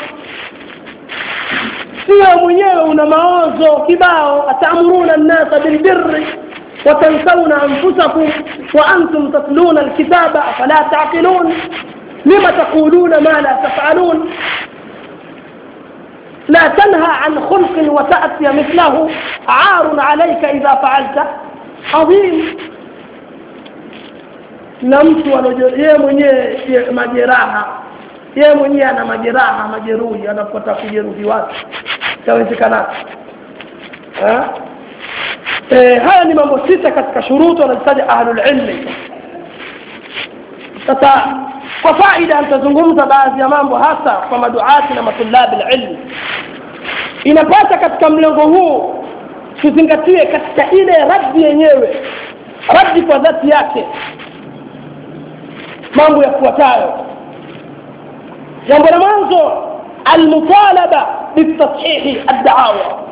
sio mwenyewe una maozo kibao atamuruna nnasa bilbirri وتنسون أنفسكم وأنتم تتلون الكتاب أفلا تعقلون لم تقولون ما لا تفعلون لا تنهى عن خلق وتأتي مثله عار عليك إذا فعلت عظيم na mtu yeye mwenyewe majeraha yeye mwenyewe ana majeraha majeruhi anapota kujeruhi watu itawezekana e, haya ni mambo sita katika shuruti wanazitaja ahlulilmi sasa kwa faida nitazungumza baadhi ya mambo hasa kwa maduati na matulabi lilmi inapasa katika mlengo huu tuzingatie katika ile raddi yenyewe raddi kwa dhati yake mambo yafuatayo jambo la mwanzo almutalaba bitashihi addaawa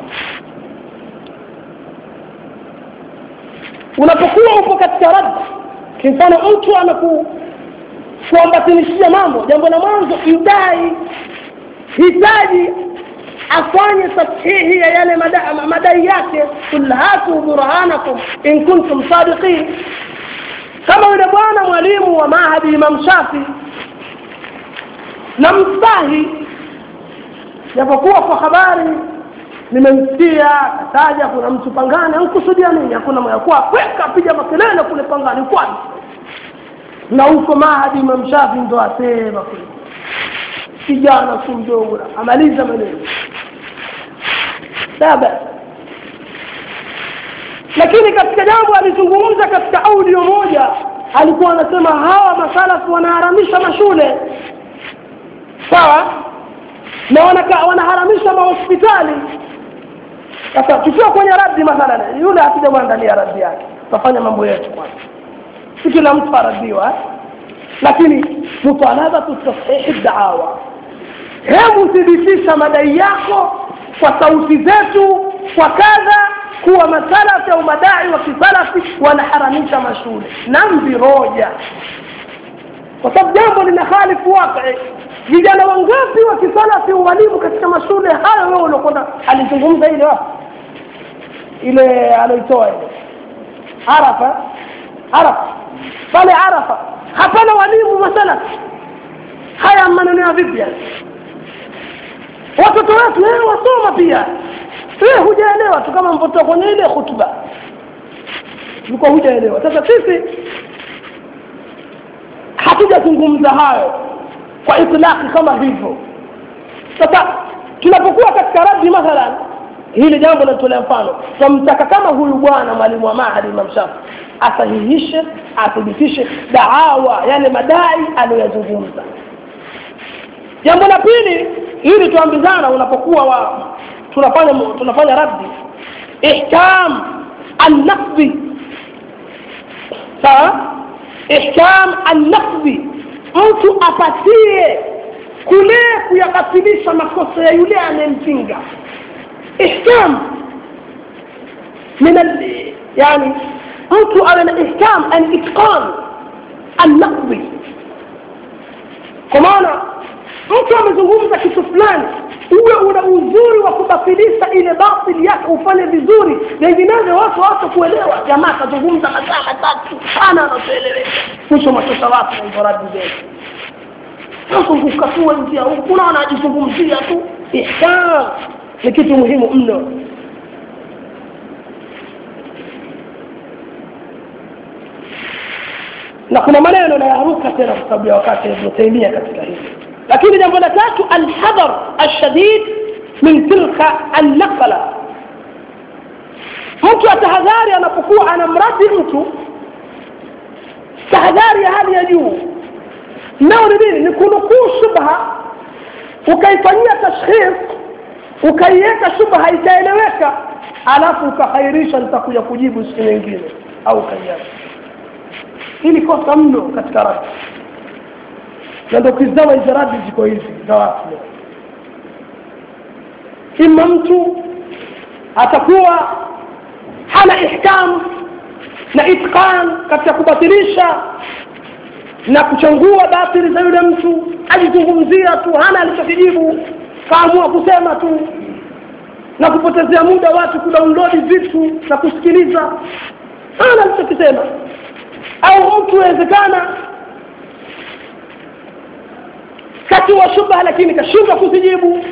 unapokuwa upo katika raddi kimfano mtu ameku kuambatanishia mambo jambo la mwanzo idai hitaji afanye tashihi ya yale madai, madai yake kul hatu burhanakum in kuntum sadiqin kama yule bwana mwalimu wa mahadi imam shafi na mstahi japokuwa kwa habari nimemsikia kataja kuna mtu pangani ankusudia nini hakuna yakuwa kweka piga makelele kule pangani kwani na huko mahadi imam shafi ndo asema kule kijana si mdogo amaliza maneno saba lakini katika jambo alizungumza katika audio moja alikuwa anasema hawa masalafu wanaharamisha mashule sawa na wanaka, wanaharamisha mahospitali sasa tukiwa kwenye raddi mathalan yule hatujamwandalia raddi yake tutafanya mambo yetu kwanza si kila mtu aradhiwa eh? lakini mutalabatu tashihi daawa hebu thibitisha madai yako kwa sauti zetu kwa kadha kuwa masalafi au madai wa kisalafi wanaharamisha mashule na mviroja kwa sababu jambo lina khalifu waqi vijana wangapi wa kisalafi walimu katika mashule hayo wewe uliokwenda alizungumza ile wapi ile aloitoa ile arafa arafa pale arafa hapana walimu masalafi haya maneno ya vipi yani watoto wetu wewe wasoma pia wewe hujaelewa tu kama mpotoa kwenye ile hutuba ulikuwa hujaelewa sasa sisi hatujazungumza hayo kwa itlaki kama hivyo sasa tunapokuwa katika raddi mathalan hili jambo natolea mfano twamtaka kama huyu bwana mwalimu wa mahadi imam shafi asahihishe athibitishe daawa yale madai aliyoyazungumza jambo la pili ili tuambizana unapokuwa wa tunafanya tunafanya raddi ihkam annaqdi sawa ihkam annaqdi mtu apatie kule kuyakasilisha makosa ya yule anayempinga ihkam min yani mtu awe na ihkam an itqan annaqdi kwa maana mtu amezungumza kitu fulani uwe una uzuri wa kubatilisha ile batili yake ufanye vizuri vinginevyo watu watu kuelewa jamaa kazungumza masaa matatu sana anatueleweka mwisho matosa watu na hizo radi zetu sasa kukatua njia huku unaona ajizungumzia tu ihsan ni kitu muhimu mno na kuna maneno nayaruka tena kwa sababu ya wakati ibn taimia katika hili lakini jambo la tatu alhadhar alshadid min tilka annaqala mtu atahadhari anapokuwa anamradi mtu tahadhari ya hali ya juu nao ni nini ni kunukuu shubha ukaifanyia tashkhis ukaiweka shubha itaeleweka alafu ukahairisha nitakuja kujibu siku nyingine au ukaiacha hili kosa mno katika radi na ndo ukizama hizi radi ziko hizi za watu leo ima mtu atakuwa hana ihkam na itqan katika kubatilisha na kuchangua batili za yule mtu ajizungumzia tu hana alichokijibu kaamua kusema tu na kupotezea muda watu kudownload vitu na kusikiliza hana alichokisema au mtu wezekana kati wa shubha lakini kashindwa kuzijibu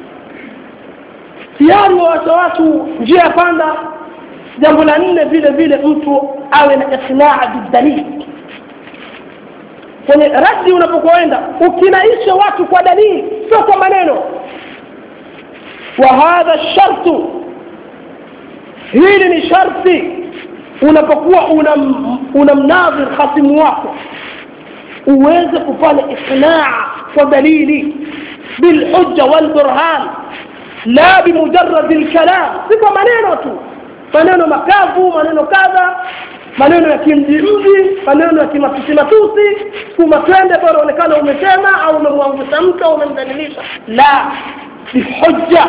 tayari wawacha watu njia ya panda jambo la nne vile vile mtu awe na iqnaa bidalili kwenye radi unapokwenda ukinaisha watu kwa dalili sio kwa maneno wa hadha shartu hili ni sharti unapokuwa unamnadhir una khasimu wako uweze kufanya iqnaa kwa dalili bilhujja walburhan la bimujaradi lkalam si kwa maneno tu maneno makavu maneno kadha maneno ya kimjimji maneno ya kimatusi matusi kuma twende bora onekana umesema au umemwangusha mtu au umemdhalilisha la bihujja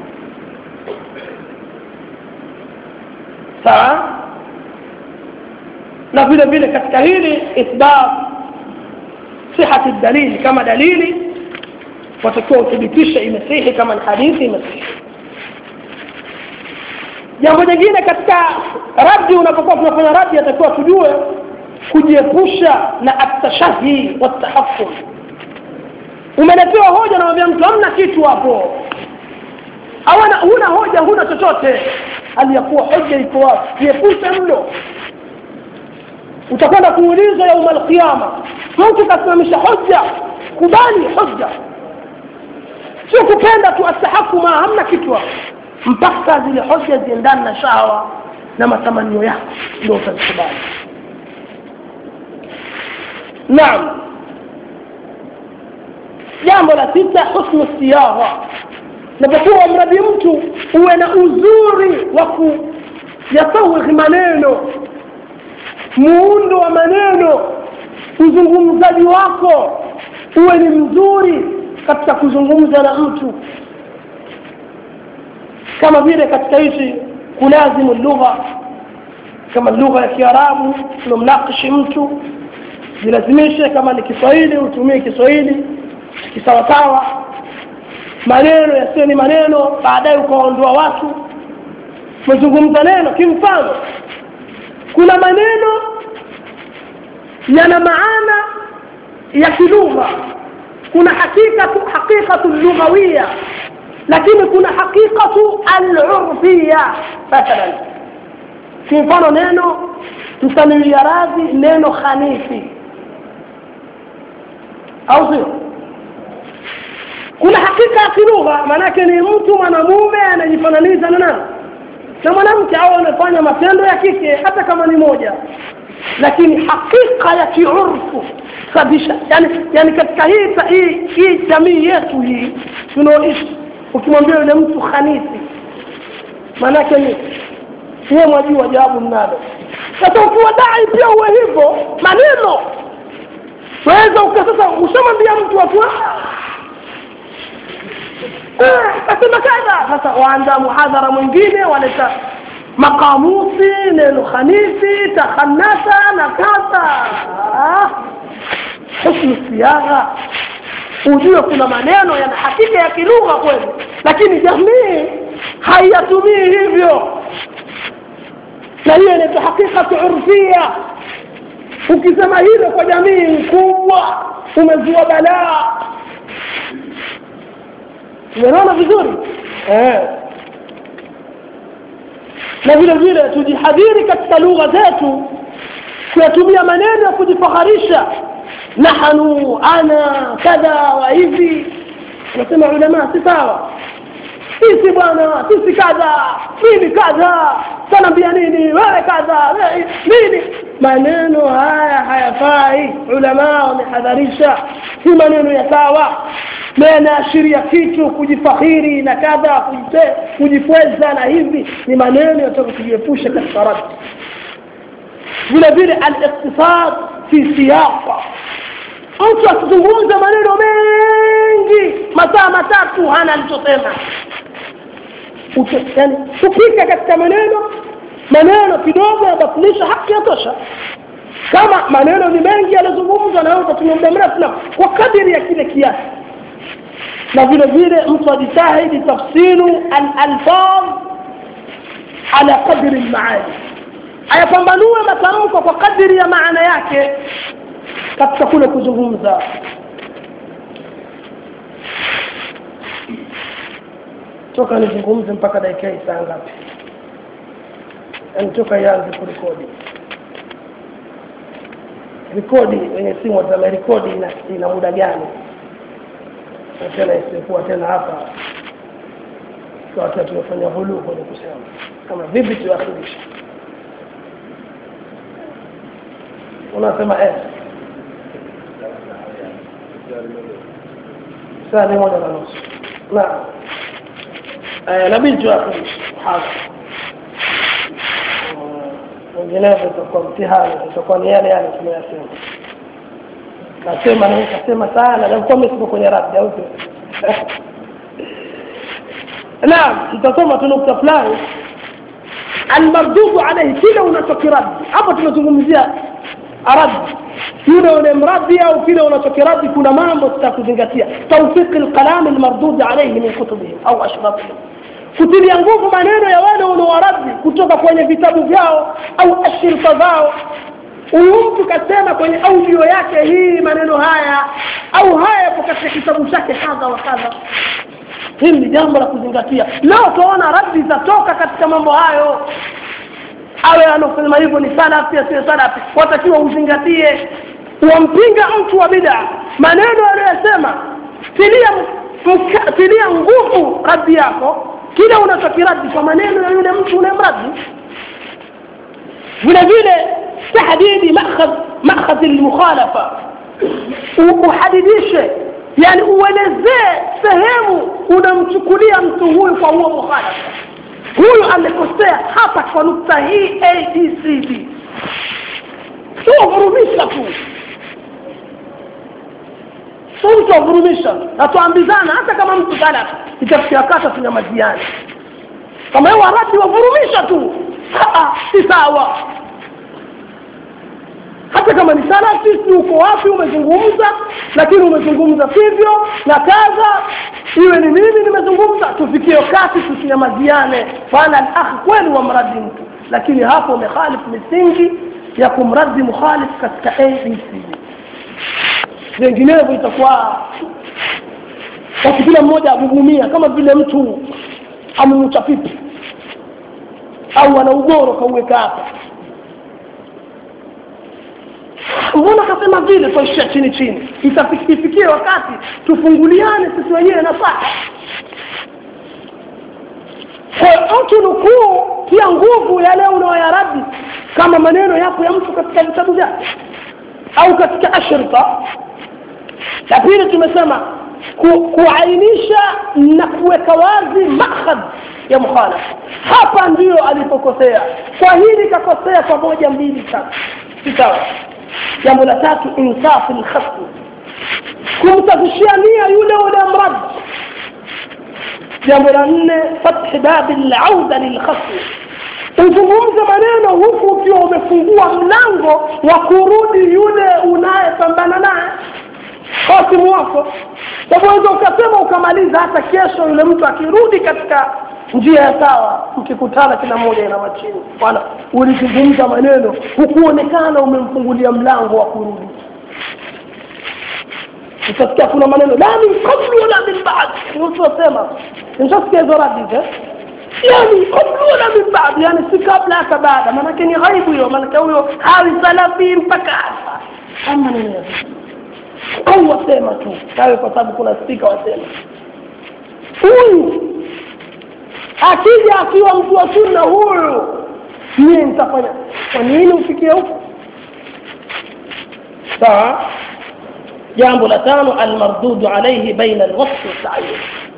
sawa na vile vile katika hili ithbat sihati dalili kama dalili watakiwa uthibitishe imesihi kama ni hadithi imesihi jambo jingine katika raddi unapokuwa tunafanya raddi atakiwa tujue kujiepusha na atashahi watahaful umeletewa hoja namwambia mtu hamna kitu hapo awana huna hoja huna chochote hali ya kuwa hoja iko wapi jiepushe mno utakwenda kuulizwa yauma alqiyama mtu kasimamisha hoja kubali hoja sio kupenda tu atahakuma hamna kitu hapo mpaka zile hoja ziendane na shahawa na matamanio yako ndio utazikubali naam jambo la sita husnu siyagha napokuwa mradi mtu uwe na uzuri wa kuyasawighi maneno muundo wa maneno uzungumzaji wako uwe ni mzuri katika kuzungumza na mtu kama vile katika hizi kulazimu lugha kama lugha ya kiarabu unamnakishi mtu jilazimishe kama ni kiswahili utumie kiswahili kisawasawa maneno yasiyo ni maneno baadaye ukaondoa watu umezungumza neno kimfano kuna maneno yana maana ya kilugha kuna hakikatu hakikatu lughawiya lakini kuna hakikatu alurfiya mathalan kwa mfano neno msamilia radhi neno khanifi au sio kuna hakika ya kilugha maanake ni mtu mwanamume anajifananisha na nani na mwanamke au anafanya matendo ya kike hata kama ni moja lakini hakika ya kiurfu kabisa yani, yani katika hii hii hii jamii yetu hii tunaoishi ukimwambia yule mtu khanisi maanake ni yeye mwajua jawabu mnalo sasa ukiwa dai pia uwe hivyo maneno waweza uka sasa ushamwambia mtu watu kasema kadha sasa waanza muhadhara mwingine waleta makamusi neno khanisi takhanasa na kadha husnu siagha ujue kuna maneno yana hakika ya kilugha kweli lakini jamii haiyatumii hivyo na hiyo inaitwa hakikatu urfia ukisema hilo kwa jamii mkubwa umezua balaa umeona vizuri eh. na vile vile tujihadhiri katika lugha zetu kuyatumia maneno ya kujifaharisha nahnu ana kadha wa hivi nasema ulama si sawa sisi bwana sisi kadha mimi kadha tanaambia nini wewe kadha nini maneno haya hayafai ulama wamehadharisha si maneno ya sawa na yanaashiria kitu kujifakhiri na kadha kujifweza na hivi ni maneno yatoka kujiepusha katika radi vile vile al-iqtisad fi siyaqa mtu asizungumze maneno mengi masaa matatu hana alichosema yani kupika katika maneno maneno kidogo yabatilisha haki yatosha kama maneno ni mengi yalizungumzwa na wewe utatumia muda mrefu na kwa kadiri ya kile kiasi na vile vile mtu ajitahidi tafsiru al-alfaz ala qadri al-maani ayapambanue matamko kwa kadiri ya maana yake katika kule kuzungumza toka nizungumze mpaka dakika hii saa ngapi yani toka ianze kurekodi rekodi wenye simu watama rekodi ina, ina muda gani na tena isikuwa tena hapa wakati tumefanya hulu kwenye kusema kama vipi tuakhirisha unasema eh saa ni moja na nusu naam nabidi tuakhirisha hasa vinginevyo itakuwa mtihani itakuwa ni yale yale tunayasema nasema na nikasema sana nakuwa mesipo kwenye radhi au naam tutasoma tu nukta fulani almardudu alaihi kile unachokiradi hapo tumezungumzia aradi yule unamradi au kile unachokiradi kuna mambo tutakuzingatia tawfiqi lkalami almardudi alaihi min kutubihim au ashrafihim kutilia nguvu maneno ya wale unaowaradi kutoka kwenye vitabu vyao au ashirika zao huyu mtu kasema kwenye audio yake hii maneno haya au haya yapo katika kitabu chake kadha wa kadha hili ni jambo la kuzingatia leo utaona raddi zatoka katika mambo hayo awe anaosema hivyo ni salafi asiyo salafi watakiwa uzingatie wampinga mtu wa bida maneno aliyosema tilia mka, tilia nguvu raddi yako kile unachokiradi kwa maneno ya yule mtu unayemradi vile vile tahdidi makhadhi lmukhalafa uhadidishe yani uelezee sehemu unamchukulia mtu huyu kwa huo mukhalafa huyu amekosea hapa kwa nukta hii abcd sio vurumisha tu sio mtu wavurumisha natuambizana hata kama mtu salaf itafikia kata tunyamaziane kama hiyo waradi wavurumisha tu si sawa hata kama ni salafi si uko wapi umezungumza lakini umezungumza sivyo na kadha iwe ni mimi nimezungumza tufikie wakati tusinyamaziane fana alakhi kweli wamradi mtu lakini hapo umekhalifu misingi ya kumradi mukhalif katika abc vinginevyo itakuwa basi kila mmoja agugumia kama vile mtu amemucha pipi au ana ugoro kauweka hapa mbona kasema vile twaishia chini chini itafikie wakati tufunguliane sisi wenyewe nasaha kwa mtu nukuu pia nguvu yale unaoyaradi kama maneno yapo ya mtu katika vitabu vyake au katika ashrita la pili tumesema ku, kuainisha na kuweka wazi makhadh ya mukhalafa hapa ndiyo alipokosea kwa hili kakosea kwa moja mbili tatu si sawa jambo la tatu insafu lkhasmi kumsafishia nia yule ule mradi jambo la nne fathi babi lauda lilkhasmi uzungumze maneno huku ukiwa umefungua mlango wa kurudi yule unayepambana naye hasimu wako waweza ukasema ukamaliza hata kesho yule mtu akirudi katika njia ya sawa mkikutana kila mmoja ina machini bwana ulizungumza maneno hukuonekana umemfungulia mlango wa kurudi utasikia kuna maneno la min qablu wala min ba'd mtu asema nishasikia hizo radi eh yani qablu wala min ba'd yani si kabla hata baada maanake ni ghaibu hiyo maanake huyo hawi salafi mpaka hapa ama maneno ya au wasema tu kawe kwa sababu kuna spika wasema huyu akija akiwa mtu wa sunna huyu mie nitafanya kwa nini ufikie huko sawa jambo la tano almardudu alaihi baina alwasfi waltayin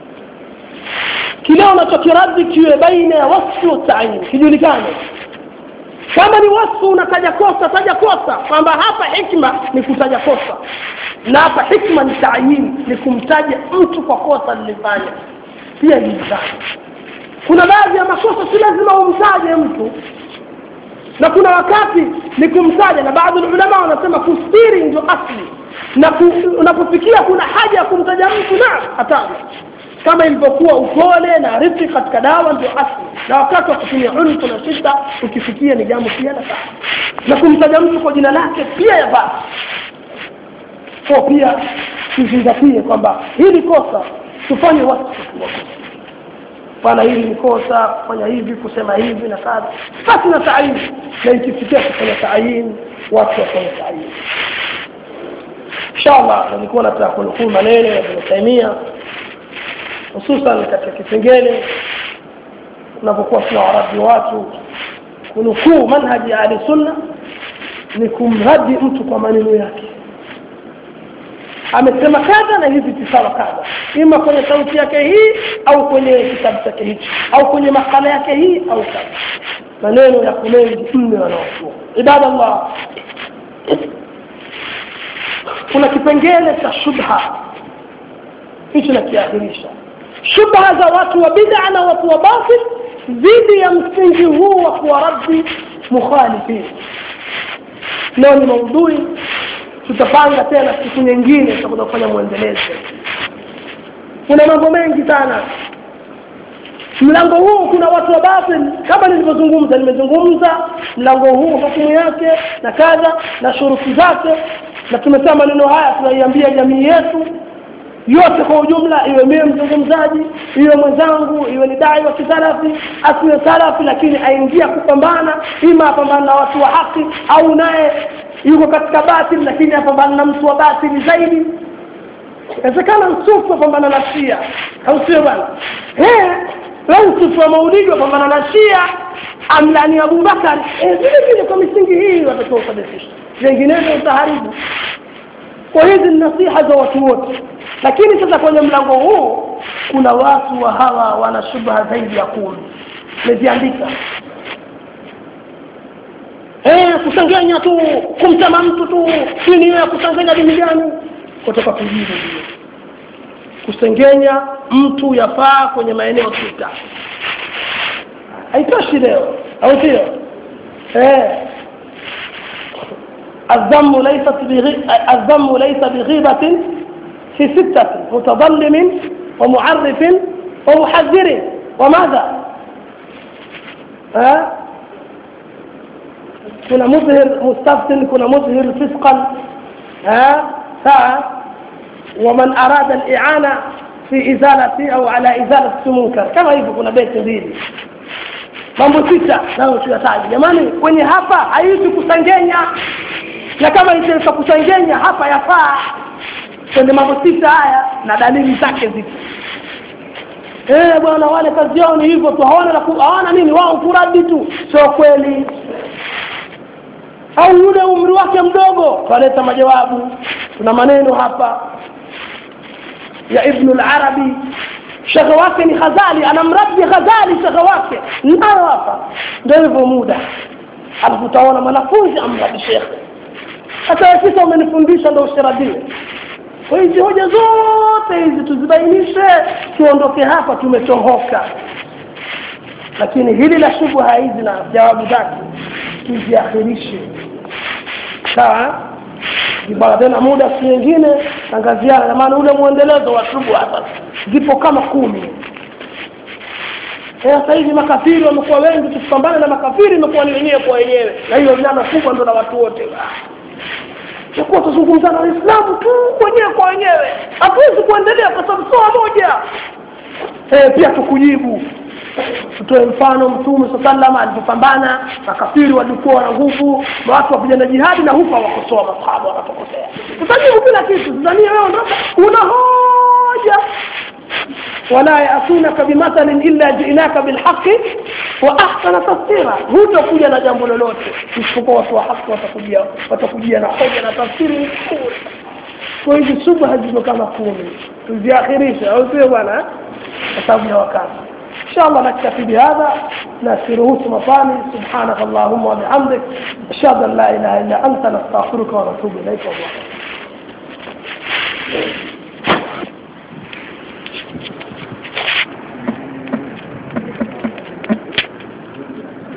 kile unachokiradi kiwe baina ya wasfi waltayin kijulikane kama ni wasfu unataja kosa taja kosa kwamba hapa hikma ni kutaja kosa na hapa hikma ni tayin ni kumtaja mtu kwa kosa lilifanya pia julikane kuna baadhi ya makosa si lazima umtaje mtu na kuna wakati ni kumtaja na baadhi ya ulama wanasema kustiri ndio asli na unapofikia kuna haja ya kumtaja mtu na hataja kama ilivyokuwa upole na rifiki katika dawa ndio asli na wakati wa kutumia unfu na shida ukifikia ni jambo pia la sawa na kumtaja mtu kwa jina lake pia yafaa kwa pia tuzingatie kwamba hili kosa tufanye watu bwana hili ni kosa kufanya hivi kusema hivi na kadha basi na taayini na ikifikia kufanya taayini watu wafanye taayini inshallah nilikuwa nataka kunukuu maneno ya Ibn Taymiyyah hususan katika kipengele tunapokuwa tunawaradi watu kunukuu manhaji ya ahli sunna ni kumradi mtu kwa maneno yake amesema kadha na hivi tisawa kadha ima kwenye sauti yake hii au kwenye kitabu chake hichi au kwenye makala yake hii au kadha maneno yako mengi mno yanaochua ibadallah kuna kipengele cha shubha hicho nakiahirisha shubha za watu wa bid'a na watu wa batil dhidi ya msingi huu wa kuwaraddi mukhalifin leo ni maudhui tutapanga tena siku nyingine tutakuja kufanya mwendelezo kuna mambo mengi sana mlango huu kuna watu wa batil kama nilivyozungumza nimezungumza mlango huu hukumu yake na kadha na shuruti zake na tumesema maneno haya tunaiambia jamii yetu yote kwa ujumla iwe mie mzungumzaji iwe mwenzangu iwe ni dai wa kisalafi asiwe salafi lakini aingia kupambana ima apambana na watu wa haki au naye yuko katika batil lakini apambana na mtu wa batili zaidi inawezekana msufu apambana na shia au sio bwana lau msufu wa maulidi apambana na shia amlani abubakar vile vile kwa misingi hii watakiwa usadifisha vinginevyo utaharibu kwa hizi ni nasiha za watu wote lakini sasa kwenye mlango huu kuna watu wa hawa wana shubha zaidi ya kumi meziandika eh kusengenya tu kumsema mtu tu dini ya kusengenya dini gani kutoka kujibu ndio kusengenya mtu yafaa kwenye maeneo sita haitoshi leo au sio eh الذم ليست بغي... الذم ليس بغيبة في ستة متظلم ومعرف ومحذر وماذا ها كنا مظهر مستفتن كنا مظهر فسقا ها ها ومن أراد الإعانة في إزالة أو على إزالة منكر كما hivyo kuna beti mbili mambo sita nayo tuyataji jamani kwenye hapa haishi kusengenya na kama itaweza kusengenya hapa yafaa kwenye mambo sita haya na dalili zake zipo eh bwana wale kazi yao ni hivyo tu hawana hawana nini wao kuradi tu sio kweli au yule umri wake mdogo kaleta majawabu tuna maneno hapa ya ibn al-arabi shekhe wake ni khazali anamradi khazali shekhe wake nayo hapa ndio hivyo muda alafu utaona mwanafunzi amradi shekhe hata kisa umenifundisha ndio usiradie kwa hizi hoja zote hizi tuzibainishe tuondoke hapa tumetohoka lakini hili la shubha hizi na jawabu zake tuziakhirishe sawa kibara tena muda siku nyingine tangaziana na maana ule mwendelezo wa shubha sasa zipo kama kumi sasa hivi makafiri wamekuwa wengi tukipambana na makafiri imekuwa ni wenyewe kwa wenyewe na hiyo jana kubwa ndo na watu wote takuwa tuzungumza na waislamu tu wenyewe kwa wenyewe hatuwezi kuendelea kwa sababu soa moja e, pia tukujibu tutoe mfano mtume saa salama alipopambana makafiri walikuwa wana nguvu na watu wapigana jihadi na hupa wakosoa masahaba wanapokosea tutajibu kila kitu sidhania wewe una hoja ولا يأتونك بمثل إلا جئناك بالحق وأحسن تفسيرا hutakuja na jambo lolote isipokuwa watu wa haki watakujia watakujia na hoja na tafsiri nzuri kwa hizi subha ziko kama kumi tuziakhirishe au sio bwana kwa sababu ya wakati إن شاء الله نكتفي بهذا نسيرهوت مطاني سبحانك اللهم وبحمدك أشهد أن لا إله إلا أنت نستغفرك ونتوب إليك والله